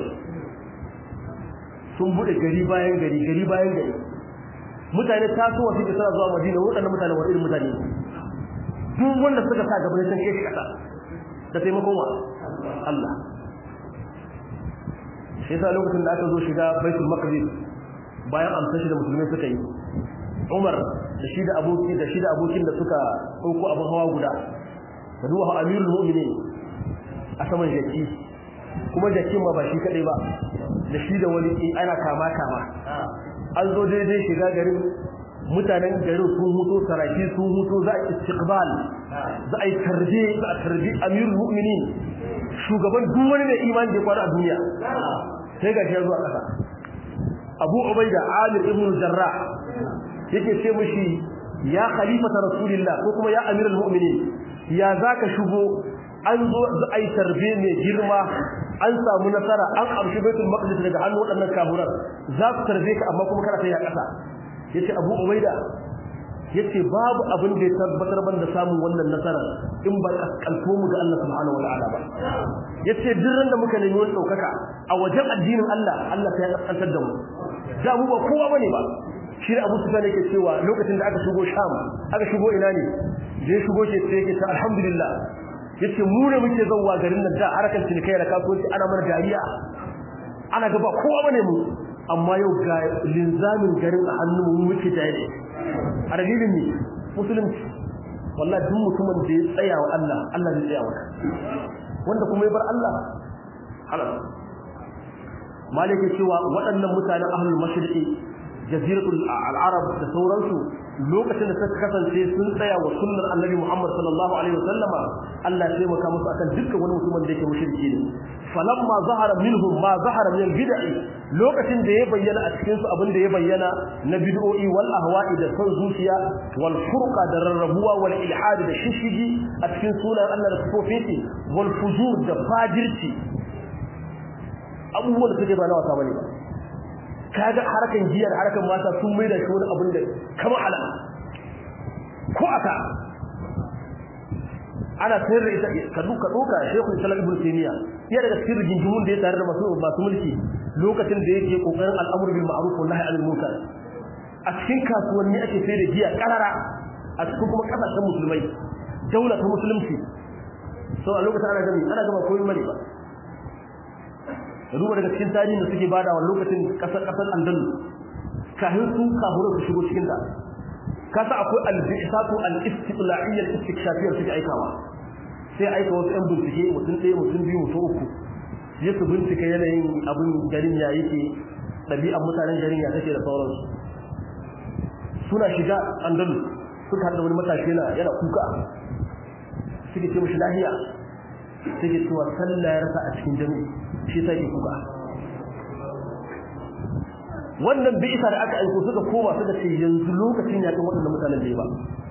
sun bude gari bayan gari gari bayan gari mutane tasowa suke suna zuwa Madina waɗannan mutane wa irin mutane duk wanda suka sa gaba ne sun kai kasa da taimakon wa Allah shi yasa lokacin da aka zo shiga Baitul Maqdis bayan amsa shi da musulmai suka yi Umar da shi da aboki da shi da abokin da suka dauko abin hawa guda da duwa Amirul Mu'minin a saman jaki kuma jakin ma ba shi kadai ba da shi da wani ana kama kama an zo daidai shiga garin mutanen garin sun huto saraki sun huto za a istiqbal za a yi tarbi za a tarbi Amirul Mu'minin shugaban duk wani mai imani da kwana a duniya sai ga shi zuwa kasa abu ubaida amir ibn jarrah yake ce mishi ya khalifata rasulillah ko kuma ya amirul mu'minin ya zaka shigo an zo ai tarbe mai girma an samu nasara an amshi baitul maqdis daga hannun waɗannan kafuran za su tarbe ka amma kuma kana kai a ƙasa yace abu ubaida yace babu abin da ya tabbatar ban da samun wannan nasara in ba kaskanto mu ga Allah subhanahu wataala ba yace duk da muka nemi wani daukaka a wajen addinin Allah Allah sai ya kaskantar da mu da mu ba kowa bane ba shi da Abu Sufyan yake cewa lokacin da aka shigo Sham aka shigo ina ne je shigo ke sai yake ta alhamdulillah yace mu ne muke zawwa garin nan da harkar cinikai da kasuwanci ana mana dariya ana ga ba kowa bane mu amma yau ga linzamin garin a hannun mu muke tare a dalilin ne musulunci wallahi duk mutumin da ya tsaya wa Allah Allah zai tsaya maka wanda kuma ya bar Allah halal malike cewa waɗannan mutanen ahlul mashriqi jaziratul al-arab da sauransu lokacin da suka kasance sun tsaya wa sunnar annabi Muhammad sallallahu alaihi wasallama Allah ya taimaka musu akan dukkan wani mutumin da yake mushriki ne falamma zahara minhum ma zahara min bid'i lokacin da ya bayyana a cikin su abin da ya bayyana na bid'o'i wal ahwa'i da son zuciya wal furqa da rarrabuwa wal ilhad da shishigi a cikin sunan Allah da sifofin wal fujur da fajirci abubuwan da suke ba na wasa bane ba kaga harkan giyar harkan mata sun mai da shi wani abin da kama ala ko aka ana sayar da ita ka duka doka Sheikhul Islam Ibn Taymiyyah ya daga cikin rigingimun da ya tare da masu masu mulki lokacin da yake kokarin al'amur bil ma'ruf wa nahy anil munkar a cikin kasuwanni ake sai da giya karara a cikin kuma kasashen musulmai daula ta musulunci so a lokacin ana gami ana gama koyi mani ba duba daga cikin tarihin da suke bada wa lokacin kasar kasar andalus kafin su kafuran su shigo cikin ta kasa akwai al-bi'satu al-istiqla'iyya al-istikshafiyya suke aikawa sai aika wasu yan bincike mutum ɗaya mutum biyu mutum uku ya su bincika yanayin abin garin ya yake ɗabi'an mutanen garin ya take da sauransu suna shiga andalus suka haɗa wani matashi yana yana kuka suke ce mashi lahiya suke cewa sallah ya rasa a cikin jami'i shi sai kuka wannan bi'isa da aka aiko suka koma suka ce yanzu lokacin yakin waɗannan mutanen da ba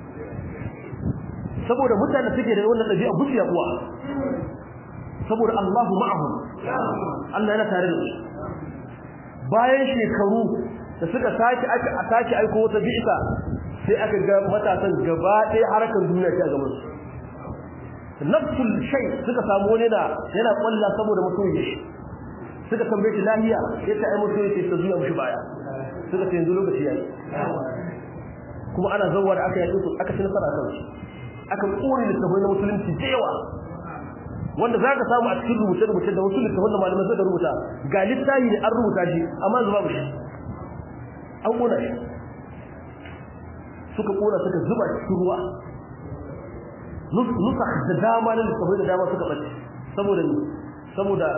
saboda mutanen suke da wannan ɗabi'a buciya kuwa saboda Allahu ma'ahum Allah yana tare da su bayan shekaru da suka sake aka sake aiko wata bi'isa sai aka ga matasan gaba ɗaya harkar duniya ta gaban su nafsul shay suka samu wani da yana kwalla saboda mutum ya shi suka tambaye shi lahiya yace ai mutum yake ta zuwa mushi baya suka ce yanzu lokaci yayi kuma ana zawwa da aka yaki su aka ci nasara kan su aka kore littafai na musulunci da yawa wanda zaka samu a cikin rubuce rubuce da wasu littafan da malamai suka rubuta ga littafi ne an rubuta shi amma zuba mushi an kona shi suka kona suka zuba cikin ruwa nusakh da dama na littafai da dama suka bace saboda saboda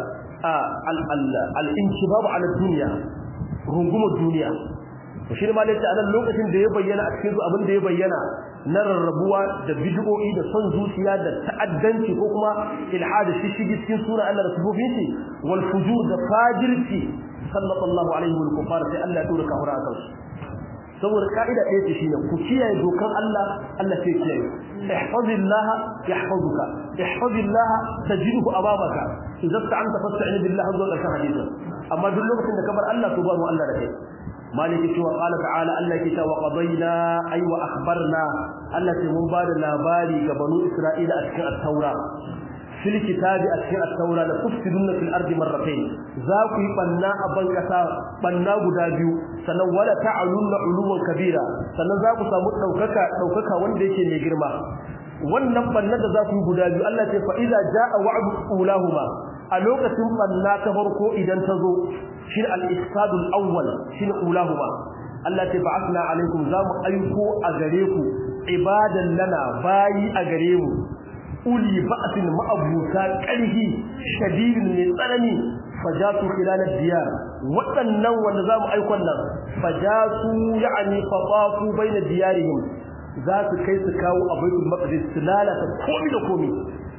al-inkibab ala dunya rungumar duniya to shi ne ma lalle a lokacin da ya bayyana a cikin abin da ya bayyana na rarrabuwa da bid'o'i da son zuciya da ta'addanci ko kuma ilhada shi shi cikin sura Allah da sifofin shi wal fujur da fajirci sallallahu alaihi wa kufar sai Allah ya tura kafara akan su saboda ka'ida ɗaya ce shine ku kiyaye dokan Allah Allah sai kiyaye ihfazillah yahfazuka ihfazillah tajidhu amamaka idan ta'anta fasta'in billah azza wa jalla hadisan amma duk lokacin da kabar Allah to babu Allah da kai maliki cewa qala ta'ala Allah ke cewa qadayna ay wa akhbarna Allah ce mun bada labari ga banu Isra'ila a cikin at-taura fil kitabi a cikin at-taura la tufsiduna fil ardi marratayn za ku yi banna a ban kasa banna guda biyu sannan wala ta'alunna uluwan kabira sannan za ku samu daukaka daukaka wanda yake mai girma wannan banna da za ku yi guda biyu Allah ce fa iza jaa wa'du ulahuma a lokacin banna ta farko idan ta zo shi al-ifsad al-awwal shi ulahuma Allah ce ba'athna alaikum za mu aiko a gare ku ibadan lana bayi a gare mu uli ba'sin ma'abuta ƙarhi shadidin mai tsanani fajatu khilal ad-diyar waɗannan wanda za mu aiko nan fajatu ya'ni fatafu baina diyarihim za su kai su kawo a baitul maqdis su lalata komai da komai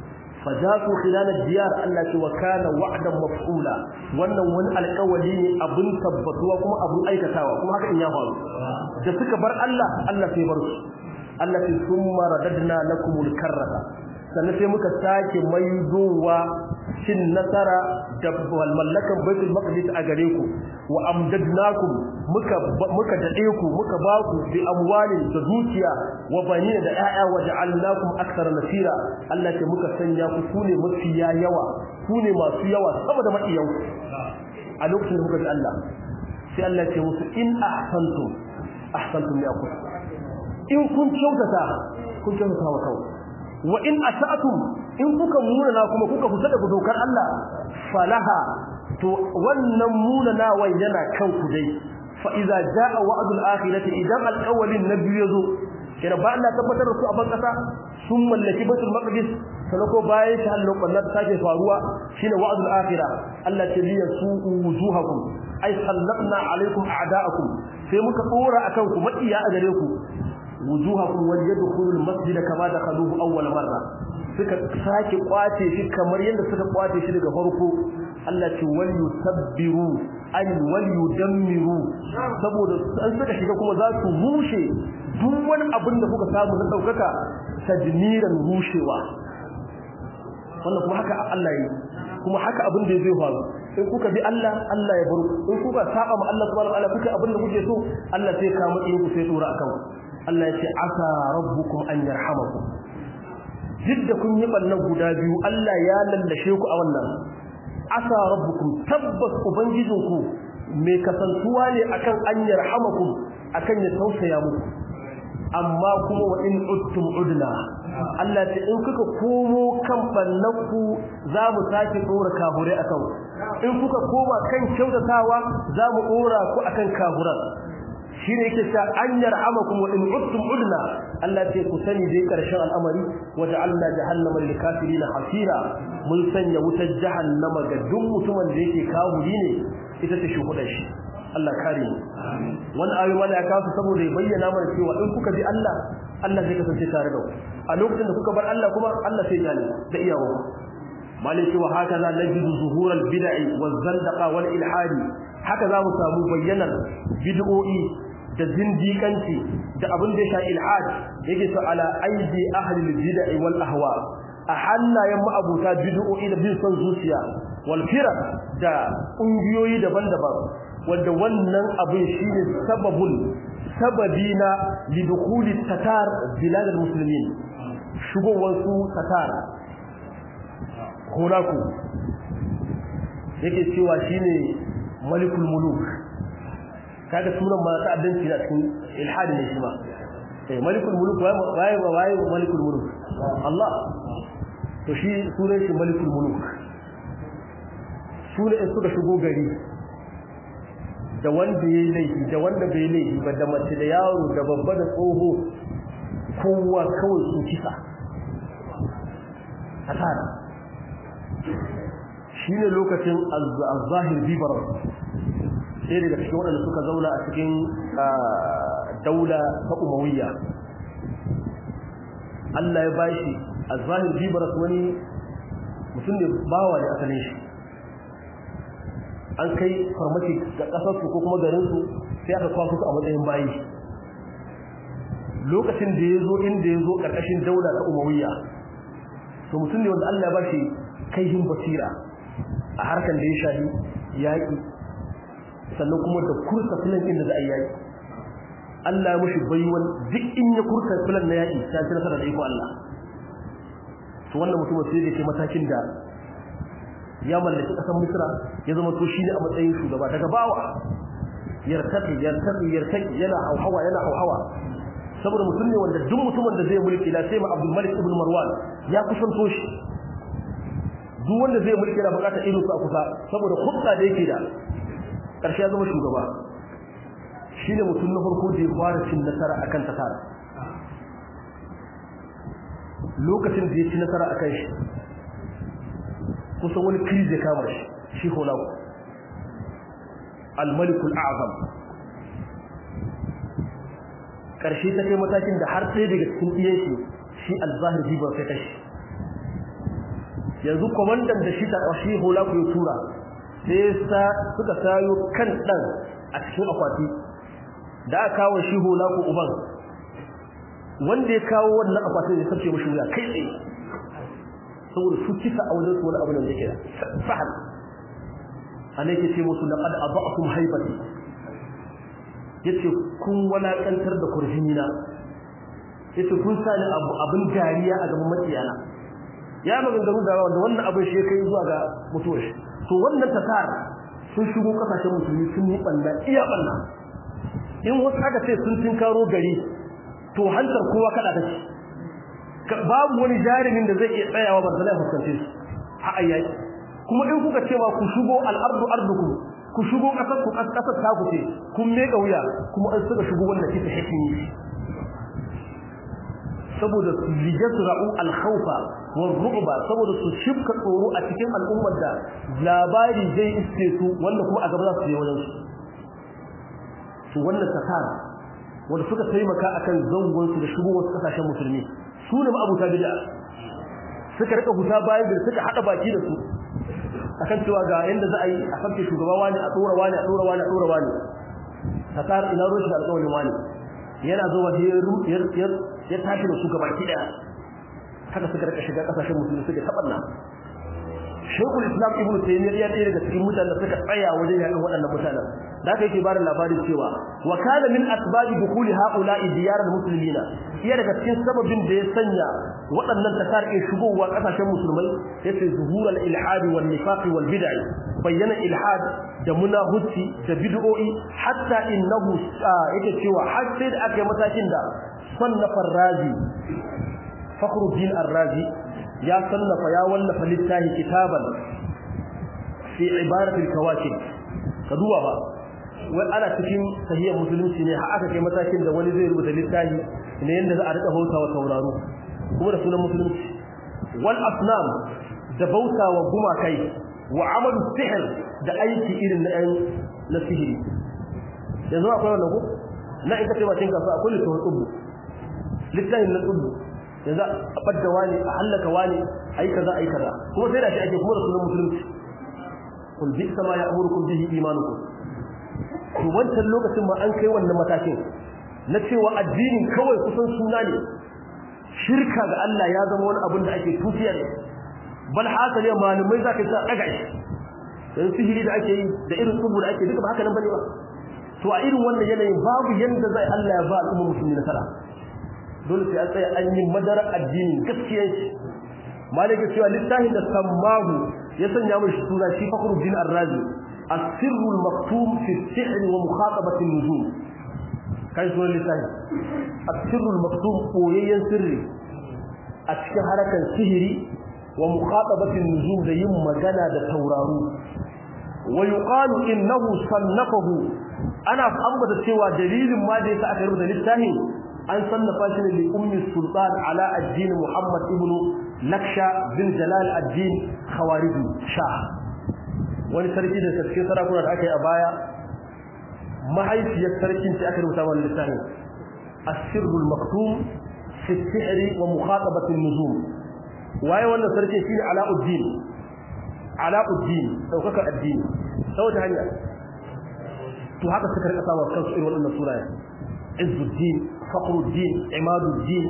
fajatu khilal ad-diyar Allah ce wa kana wa'dan maf'ula wannan wani alƙawari ne abun tabbatuwa kuma abun aikatawa kuma haka in ya faru da suka bar Allah Allah sai bar su Allah sai summa radadna lakumul karrata sannan sai muka sake maidowa cin nasara da mallakan baitul maqdis a gare ku wa amdadnakum muka muka dade ku muka ba ku bi amwalin da dukiya wa banina da ƴaƴa wa ja'alnakum akthara nasira Allah ce muka sanya ku kune mafiya yawa kune masu yawa saboda makiyan ku a lokacin da muka ji Allah sai Allah ce musu in ahsantum ahsantum li akum in kun kyautata kun kyautata wa kawai wa in asa'tum in kuka munana kuma kuka fita daga dokar Allah falaha to wannan munanawan yana kan ku dai fa idza jaa wa'dul akhirati idan alqawlin nabi yazo kira ba Allah tabbatar da su a bankasa sun mallaki batul maqdis sanako bayan shi Allah kullu take faruwa shine wa'dul akhirah Allah ce liya su'u wujuhakum ay sallatna alaikum a'da'akum sai muka dora akan ku makiya a gare ku wujuhakum wal yadkhulul masjid kama dakhaluhu awwal marra suka sake kwace shi kamar yadda suka kwace shi daga farko Allah ce wal yusabbiru an wal yudammiru saboda an suka shiga kuma za su rushe duk wani abin da kuka samu na daukaka tajmiran rushewa wannan kuma haka Allah yi kuma haka abin da zai faru in kuka bi Allah Allah ya bar in kuka saba ma Allah subhanahu wa ta'ala kuka abin da kuke so Allah sai ka matsayin ku sai dora akan Allah ya ce asa rabbukum an yarhamakum jidda kun yi ballan guda biyu Allah ya lallashe ku a wannan asa rabbukum tabbas ubangijinku mai kasantuwa ne akan an yarhamakum akan ya tausaya muku amma kuma wa in uttum udna Allah ce in kuka komo kan bannaku za mu sake dora kahure akan in kuka koma kan kyautatawa za mu dora ku akan kahuran shine yake cewa an yarhamakum wa in uttum udna Allah ce ku sani dai karshen al'amari wa ja'alna jahannama lil kafirin hasira mun sanya wutar jahannama ga duk mutumin da yake kafiri ne ita ce shuhudar shi Allah kare mu wani ayoyi wanda ya kawo saboda ya bayyana mana cewa in kuka bi Allah Allah zai kasance tare da ku a lokacin da kuka bar Allah kuma Allah sai ya da iyawo malaki wa haka za najidu zuhural bid'i waz zandaqa wal ilhadi haka za mu samu bayyanar bid'o'i da zindiƙanci da abin da ya sha ilhad yake so ala aidi ahli bid'i wal ahwa a hannayen ma'abuta bid'o'i da bin son zuciya wal firaq da ƙungiyoyi daban-daban wanda wannan abin shine sababul sababina lidukuli tatar biladul muslimin shigowar su tatar horaku yake cewa shine malikul muluk kaga sunan ma ta'addanci da cikin ilhadi ne shi ma eh malikul muluk waye waye malikul muluk Allah to shi sunan shi malikul muluk sunan suka shigo gari da wanda yayi laifi da wanda bai laifi ba da mace da yaro da babba da tsoho kowa kawai su kisa asara shine lokacin az-zahir bibar sai daga cikin waɗanda suka zauna a cikin daula ta umawiyya Allah ya bashi az-zahir bibar wani mutum ne bawa ne asalin shi an kai farmaki ga kasar su ko kuma garin su sai aka kwaso su a matsayin bayi lokacin da yazo inda yazo karkashin daula ta umawiyya to mutum ne wanda Allah ya bashi kaihin basira a harkan da ya shafi yaki sannan kuma da kursa filan inda za a yi yaki Allah ya mushi baiwan duk in ya kursa filan na yaki ta ci nasara da iko Allah to wannan mutum sai da ke matakin da ya mallaki kasar Misra ya zama to shi ne a matsayin shugaba daga bawa yartaki yartaki yartaki yana hauhawa yana hauhawa saboda mutum ne wanda duk mutumin da zai mulki la sai ma Abdul Malik ibn Marwan ya kusanto shi duk wanda zai mulki yana bukatar irin su a kusa saboda hudda da yake da karshe ya zama shugaba shine mutum na farko da ya fara cin nasara akan tasara lokacin da ya ci nasara akan shi kusan wani kriz ya kama shi shi hulaku al-malikul a'zam karshe ta kai matakin da har sai daga cikin iyan shi shi al-zahir bi ba sai kashi yanzu komandan da shi ta shi hulaku ya tura sai sa suka sayo kan dan a cikin akwati da aka kawo shi hulaku uban wanda ya kawo wannan akwatin ya sace mishi wuya kai tsaye saboda su kisa a wajen su wani abu da yake da fahal ana yake ce musu laqad adha'tum haibati yace kun walakantar da kurjinina yace kun sani abu abin dariya a gaban makiyana ya maganganu da wanda wannan abin shi kai zuwa ga mutuwar shi to wannan tasar sun shigo kasashen musulmi sun yi banda iya banda in wasu aka ce sun tinkaro gari to hantar kowa kada take babu wani jarumin da zai iya tsayawa ba zai fuskance su a ayyaki kuma in kuka cewa ku shigo al-ardu ardukum ku shigo kasar ku kasar ta ku ce kun meka wuya kuma an suka shigo wannan kisa hikimi saboda su lijasra'u al-khawfa war-ru'ba saboda su shibka tsoro a cikin al'ummar da labari zai iske su wanda kuma a gaba za su je wajen su to wannan takara wanda suka taimaka akan zangon su da shigo wasu kasashen musulmi su ne ma'abuta bid'a suka rika huta bayan da suka hada baki da su akan cewa ga yanda za a yi a farke shugaba wani a tsora wani a tsora wani a tsora wani takar ina ruwan shi alƙawarin wani yana zo wa ya tashi da su gaba ki daya haka suka rika shiga kasashen musulmi suka tabanna shekul islam ibn taymiyyah ya ɗaya daga cikin mutanen da suka tsaya wajen yakin waɗannan mutanen da aka yake bada labarin cewa wa kana min asbabi dukhuli haula'i diyar al-muslimin iya daga cikin sababin da ya sanya waɗannan tasar ke shigowa kasashen musulmai yace zuhurul ilhad wal nifaq wal bid'ah bayyana ilhad da munahuci da bid'o'i hatta innahu yake cewa har sai da aka yi matakin da sannafa razi fakhruddin ar-razi ya sannafa ya wallafa littafi kitaban fi ibaratil kawakib ka duba ba wai ana cikin sahihar musulunci ne har aka kai matakin da wani zai rubuta littafi ne yanda za a rika bautawa tauraro kuma da sunan musulunci wal asnam da bautawa gumakai wa amalu sihr da aiki irin na na sihiri yanzu akwai wannan ko na in ka ce bakin kasuwa akwai littafin tsubu littafin na tsubu yanzu a badda wani a hallaka wani ayi kaza ayi kaza kuma sai da shi ake kuma da sunan musulunci kul bi sama ya amurukum bihi imanukum to wancan lokacin ma an kai wannan matakin na cewa addinin kawai kusan suna ne shirka ga Allah ya zama wani abin da ake tufiya ne bal haka ne malumai zaka sa daga shi dan sihiri da ake yi da irin tsubu da ake duka ba haka nan bane ba to a irin wannan yanayin babu yanda zai Allah ya ba al'umma musulmi nasara dole sai an tsaya an yi madarar addinin gaskiyar shi malaka cewa littafin da sammahu ya sanya mishi suna shi fakhruddin ar-razi السر المكتوم في السحر ومخاطبة النجوم كان سورة لسان السر المكتوم قويا سري أتكى حركة سهري ومخاطبة النجوم زي مجانا دا تورارو ويقال إنه صنفه أنا أمبت سوى دليل ما دي سأكرم للساهي أن صنفا لأم السلطان على الدين محمد ابن لكشا بن جلال الدين خوارزي شاه wani sarki da cikin sarakuna da aka yi a baya mahaifiyar sarkin ce aka rubuta wani littafi asirrul maktum fi sihri wa mukhatabatin nujum waye wannan sarki shine alauddin alauddin daukaka addini saboda hanya to haka suka rika sawa kansu irin wannan sunaye izzuddin fakhruddin imaduddin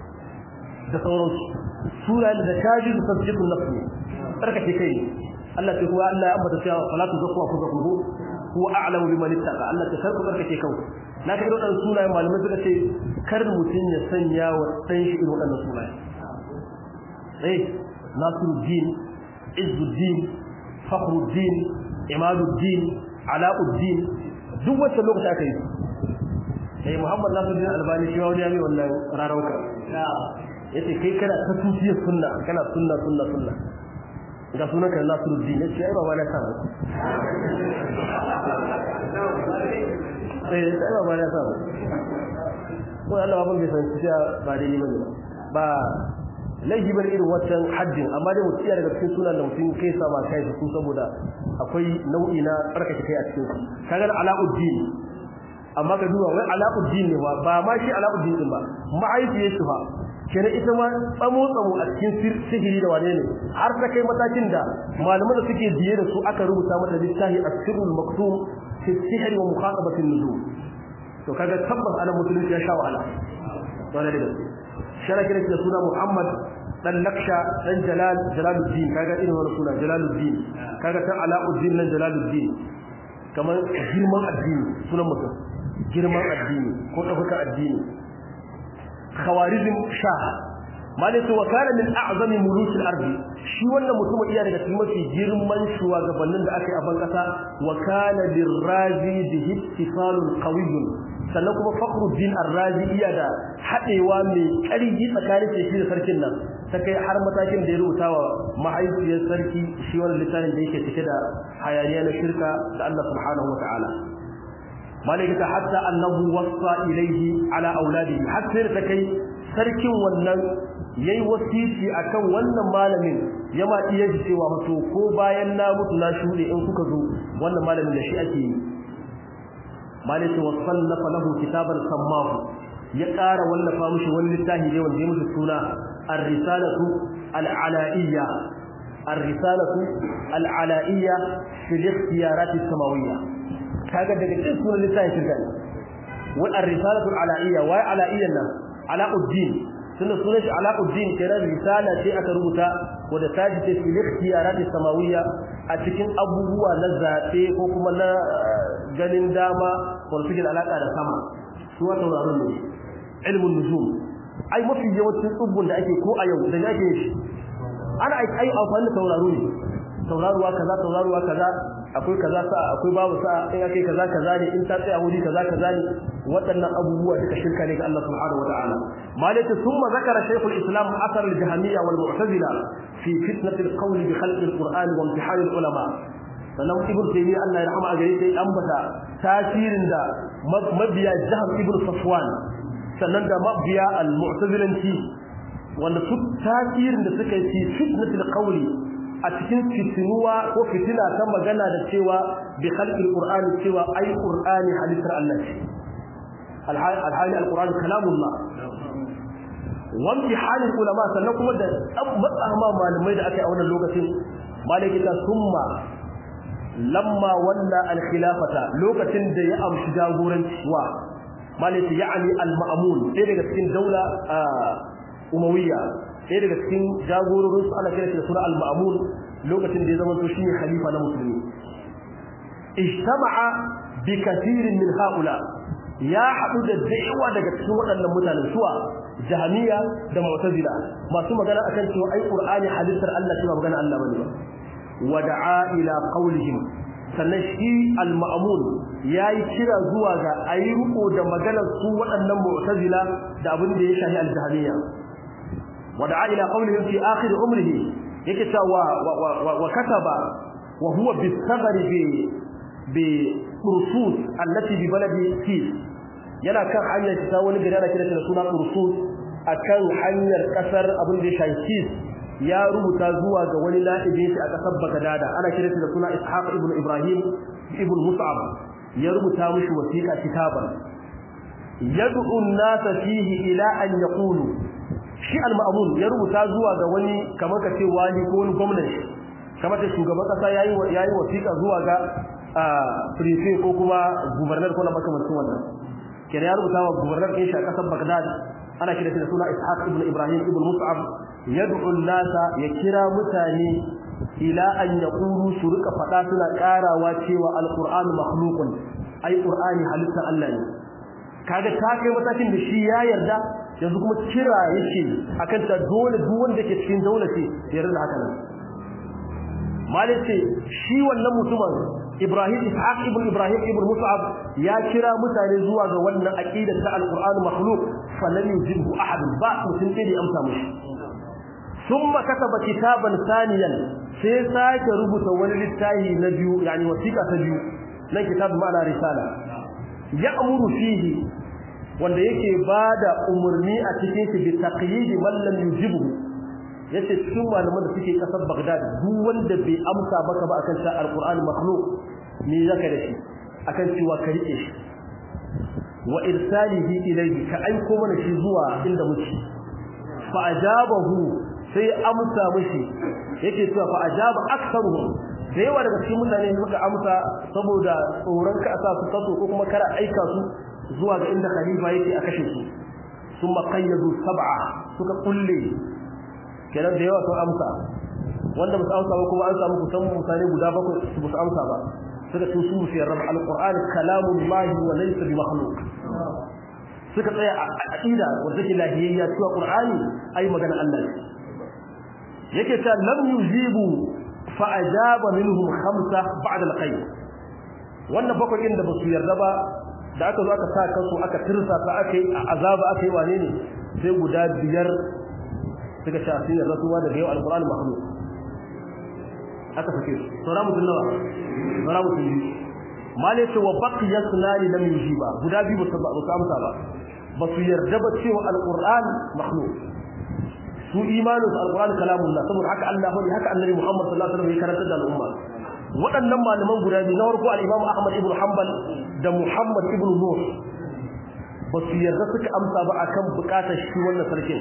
da sauransu sunayen da kaji da tasdiqun nafsi barkake kai Allah ce kuwa Allah ya ambata cewa salatu zakwa ku zakku huwa a'lamu biman ittaqa Allah ta karku barkake kanku na kai wadan sunayen malamai suka ce kar mutun ya sanya wa dan shi irin wadannan sunaye eh Nasiruddin Izzuddin Fakhruddin Imaduddin Alauddin duk wacce lokaci aka yi sai Muhammad Nasiruddin Albani shi wani ya mai wannan rarauka yace kai kana ta tufiyar sunna kana sunna sunna sunna ga sunan kan Nasiruddin yace ai baba na sa sai sai baba na sa ko Allah babban bai san cewa ba dai ni bane ba laifi bane irin wancan haddin amma dai mutum daga cikin sunan da mutum kai sa ma kai su saboda akwai nau'i na tsarkake kai a cikin su kaga Alauddin amma ka duba wai Alauddin ne ba ba ma shi Alauddin din ba ma'aifiyar shi fa kenan ita ma tsamo tsamo a cikin sihiri da wane ne har ta kai matakin da malaman da suke biye da su aka rubuta mata littafi as-sirrul maktum fi sihr wa muqatabati an-nujum to kaga tabbas ana musulunci ya sha wahala dole da gaske shara kira da suna Muhammad dan Laksha dan Jalal Jalaluddin kaga irin wannan suna Jalaluddin kaga ta Alauddin nan Jalaluddin kamar girman addini sunan mutum girman addini ko ɗaukaka addini khawarizm shah malaka wa kana min a'zami muluk al-ard shi wannan mutum iya daga cikin mafi girman shugabannin da aka yi a ban kasa wa kana lirazi bi ittifalun qawiyyun sannan kuma fakhruddin ar-razi iya da hadewa mai ƙarfi tsakanin shi da sarkin nan ta kai har matakin da ya rubuta wa mahaifiyar sarki shi wannan littafin da yake cike da hayaniya na shirka da Allah subhanahu wa ta'ala malaikata hatta annahu wasa ilaihi ala auladihi hatta ta kai sarkin wannan yayi wasiti akan wannan malamin yama iya ji cewa to ko bayan na mutu na shude in kuka zo wannan malamin da shi ake yi malaka wasallafa lahu kitaban sammahu ya ƙara wallafa mishi wani littafi ne wanda ya mishi suna ar-risalatu al-alaiyya ar-risalatu al-alaiyya fi al-ikhtiyarat as-samawiyya kaga daga cikin sunan littafin shirka ne wa ar-risalatu al-alaiyya wa alaiyan nan alauddin tunda sunan shi alaquddin kenan risala ce aka rubuta wadda ta ji fil ikhtiyarat samawiyya a cikin abubuwa na zabe ko kuma na ganin dama wal fikir alaka da sama su wata tauraron ne ilmun nujum ai mafi yawancin tsubbun da ake ko a yau da ake shi ana ai amfani da tauraro ne tauraruwa kaza tauraruwa kaza akwai kaza sa akwai babu sa in akai kaza kaza ne in ta tsaya wuri kaza kaza ne waɗannan abubuwa duka shirka ne ga Allah subhanahu wataala malaka thumma zakara shaykhul islam athar al-jahmiyya wal mu'tazila fi fitnat al-qawl bi khalq al-quran wa imtihan al-ulama sannan ibn taymiyyah Allah ya rahama a gare sai ambata tasirin da mabiya jahm ibn safwan sannan da mabiya al-mu'tazilanci wanda su tasirin da suka yi fi fitnat al-qawl a cikin fitinuwa ko fitina ta magana da cewa bi khalqil qur'ani cewa ai qur'ani halittar Allah ce alhali alqur'ani kalamullah wa imtihanul ulama sannan kuma da matsama malamai da aka yi a wannan lokacin malaki ta summa lamma walla alkhilafata lokacin da ya amshi jagoranci wa malaki ya'ani al-ma'mun ɗaya daga cikin daula umawiyya ɗaya daga cikin jagororin su ana kira shi da suna al-ma'mun lokacin da ya zama to shine khalifa na musulmi ijtama'a bi kathirin min haula ya hadu da daiwa daga cikin waɗannan mutanen suwa jahmiya da mu'tazila masu magana akan cewa ai qur'ani halittar Allah cewa magana Allah bane wa da'a ila qawlihim sannan shi al-ma'mun yayi kira zuwa ga ayyuko da maganar su waɗannan mu'tazila da abin da ya shahi al-jahmiya ودعا إلى قولهم في آخر عمره يكتا وكتب وهو بالثغر برصوص التي ببلد كيس yana kan hanyar ta wani gari ana kiransa da suna Ursus akan hanyar kasar abin da ya shafi ya rubuta zuwa ga wani na'ibi shi a kasar Bagdad ana kiransa da suna Ishaq ibn Ibrahim ibn Mus'ab ya rubuta mishi wasiqa kitaban yad'u an-nasa fihi ila an yaqulu shi al-ma'mun ya rubuta zuwa ga wani kamar kace wali ko wani gwamnati kamar da shugaban kasa yayi yayi wasiƙa zuwa ga prefect ko kuma governor ko na makamancin wannan kenan ya rubuta wa governor din shi a kasar Baghdad ana kira shi da suna Ishaq ibn Ibrahim ibn Mus'ab yad'u an-nasa ya kira mutane ila an yaqulu su rika fada suna karawa cewa al-Qur'an makhluqun ai Qur'ani halitta Allah ne kaga ta kai matakin da shi ya yarda yanzu kuma kira yake akan ta dole duk wanda ke cikin daula ce ya yarda haka nan malice shi wannan mutumin Ibrahim Ishaq ibn Ibrahim ibn Mus'ab ya kira mutane zuwa ga wannan aqida ta al-Qur'an makhluq falan yujibu ahad ba mutum sai ya amsa mishi thumma kataba kitaban thaniyan sai sake rubuta wani littafi na biyu yani wasiqa ta biyu nan kitab ma'ana risala ya'muru fihi wanda yake bada umurni a cikin shi bi taqyid man lam yujibu yace cikin malaman da suke kasar Baghdad duk wanda bai amsa baka ba akan ta alquran makhluq me zaka da shi akan cewa ka rike shi wa irsalihi ilayhi ka aiko mana shi zuwa inda muke fa ajabahu sai amsa mishi yake cewa fa ajaba aktharuhum da yawa daga cikin mutane suka amsa saboda tsoron ka sa su kaso ko kuma kara aika su zuwa ga inda khalifa yake a kashe su thumma qayyadu sab'a suka kulle kenan da yawa sun amsa wanda ba su amsa ba kuma an samu kusan mutane guda bakwai su ba su amsa ba suka ce su fi rabb alquran kalamullahi wa laysa bi makhluq suka tsaya a aqida wanda take lahiyayya cewa qur'ani ai magana Allah ne yake ta lam yujibu fa ajaba minhum khamsa ba'da alqayd wannan bakwai inda ba su yarda ba da aka zo aka sa kansu aka tirsa ta aka yi azaba aka yi wane ne sai guda biyar suka ce asirin rasuwa daga yau alkur'ani makhluq aka sake su saura mutum nawa saura mutum biyu mali ce wa baqiya sunani lam yujiba guda biyu ba su amsa ba ba su yarda ba cewa alkur'ani makhluq su imanin su alkur'ani kalamullah saboda haka Allah ne haka annabi Muhammad sallallahu alaihi wasallam ya karanta da al'umma waɗannan malaman guda biyu na farko al-Imam Ahmad ibn Hanbal da Muhammad ibn Nuh ba su yarda suka amsa ba akan bukatar shi wannan sarkin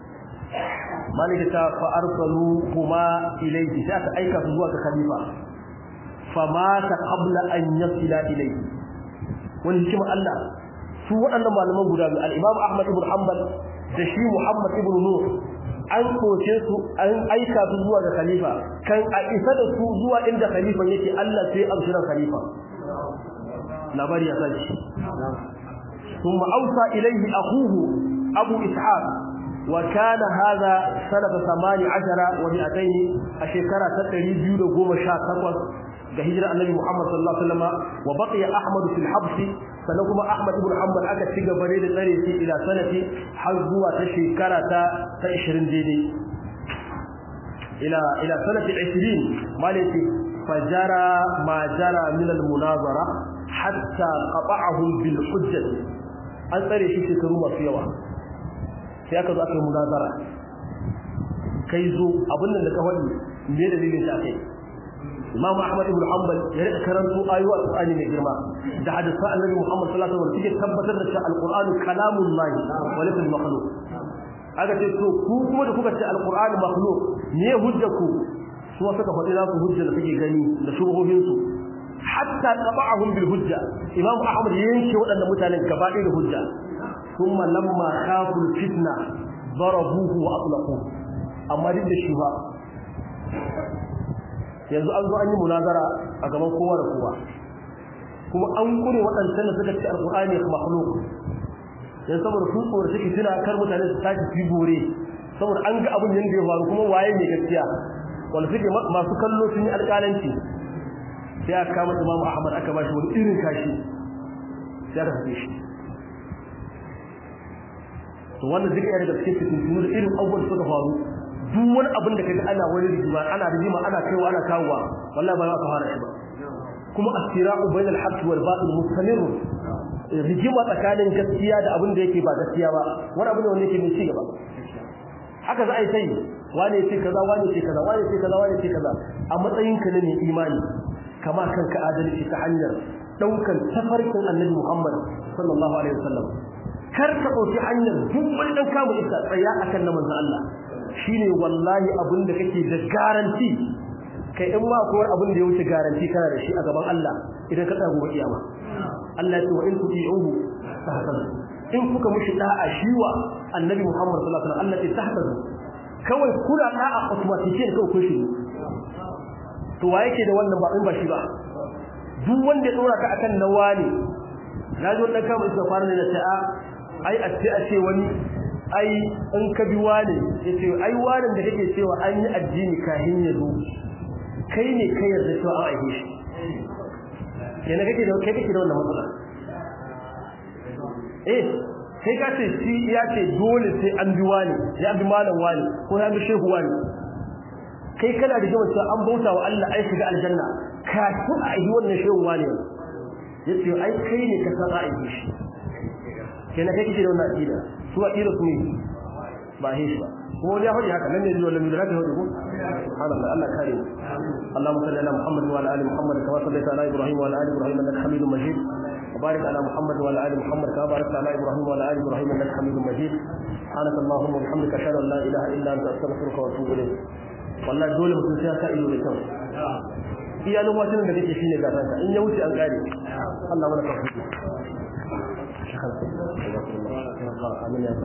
malika ta fa arsalu kuma ilayhi sai aka aika su zuwa ga khalifa fa mata qabla an yasila ilayhi wani hikima Allah su waɗannan malaman guda biyu al-Imam Ahmad ibn Hanbal da shi Muhammad ibn Nur an koce su an aika su zuwa ga khalifa kan a isa da su zuwa inda khalifan yake Allah sai abshiran khalifa labari ya sace ثم أوصى إليه أخوه أبو إسحاق وكان هذا سنة ثمان عشر ومئتين الشكرة تتري بيود قوم شاكوة كهجرة النبي محمد صلى الله عليه وسلم وبقي أحمد في الحبس سنكما أحمد بن حنبل أكا تيجا بريد الثالث إلى سنة حزوة تشكرة تأشرين ديني إلى إلى سنة عشرين مالتي فجرى ما جرى من المناظرة حتى قطعهم بالحجة an tsare shi shekaru masu yawa sai aka zo aka yi munazara kai zo abin da ka faɗi me dalilin shi akai Imam Ahmad ibn Hanbal ya rika karanto ayoyi Al-Qur'ani mai girma da hadisan Annabi Muhammad sallallahu alaihi wasallam suke tabbatar da cewa Al-Qur'anu kalamullah wa laysa makhluq aka ce to ku kuma da kuka ce Al-Qur'anu makhluq me hujja ku su suka faɗi za ku hujja da suke gani da shubuhohin su hatta tabahum bil hujja imam ahmad yanke waɗannan mutanen gaba da hujja thumma lamma khafu al fitna darabuhu wa atlaqu amma duk da shi ba yanzu an zo an yi munazara a gaban kowa da kowa kuma an kure waɗancan da suka ce alqur'ani makhluq dan saboda sun tsoro suke tuna kar mutane su tashi su bore saboda an ga abin yanda ya faru kuma waye ne gaskiya wanda suke masu kallo sun yi alƙalanci sai aka kama Imam Ahmad aka bashi wani irin kashi sai aka fice shi to wannan duka yana daga cikin fitintunu da irin abubuwan da suka faru duk wani abin da kaga ana wani rigima ana rigima ana kaiwa ana kawowa wallahi ba za ka fara shi ba kuma astira'u bainal haqqi wal batil mustamir rigima tsakanin gaskiya da abin da yake ba gaskiya ba wani abu ne wanda yake mai ci gaba haka za a yi sai wane ce kaza wane ce kaza wane ce kaza wane ce kaza a matsayin ka ne mai imani kama kanka adalci ta hanyar daukan tafarkin annabi Muhammad sallallahu alaihi wasallam kar ka dauki hanyar duk wani dan kamu isa tsaya akan na manzo Allah shine wallahi abin da kake da garanti kai in ma ko abin da ya wuce garanti kana da shi a gaban Allah idan ka tsaya gobe kiyama Allah ya ce wa in tuti'uhu tahtadu in kuka mushi da'a shiwa annabi Muhammad sallallahu alaihi wasallam Allah ya tahtadu kawai kula da'a automatically kawai kun shi to wa yake da wannan ba in ba shi ba duk wanda ya dora ka akan nawa ne naji wannan kama isa fara ne da ta'a ai a ce a ce wani ai in ka bi wani yace ai wani da kake cewa an yi addini kahin ya zo kai ne kai yarda cewa an aihe shi kenan kake da kai kake da wannan matsala eh kai ka ce shi ya ce dole sai an bi wani ya bi malam wani ko ya bi shehu wani kai kana da jama'a an bauta wa Allah ai shiga aljanna ka ku a yi wannan shehu wani yace ai kai ne ka san ai shi kenan kai kike da wannan aqida su aqida su ne ba he shi ba kuma wani ya faɗi haka nan ne zuwa lamu da haka faɗi ko subhanallah Allah kare mu Allahumma salli ala Muhammad wa ala ali Muhammad kama sallaita ala Ibrahim wa ala ali Ibrahim innaka Hamidum Majid وبارك على محمد وعلى ال محمد كما باركت على ابراهيم وعلى ال ابراهيم انك حميد مجيد سبحانك اللهم وبحمدك اشهد ان لا اله الا انت استغفرك واتوب اليك wallahi dole mutum sai ya sa ido da kyau iya lokacin da kake shine gasanka in ya wuce an kare Allah mana tafiki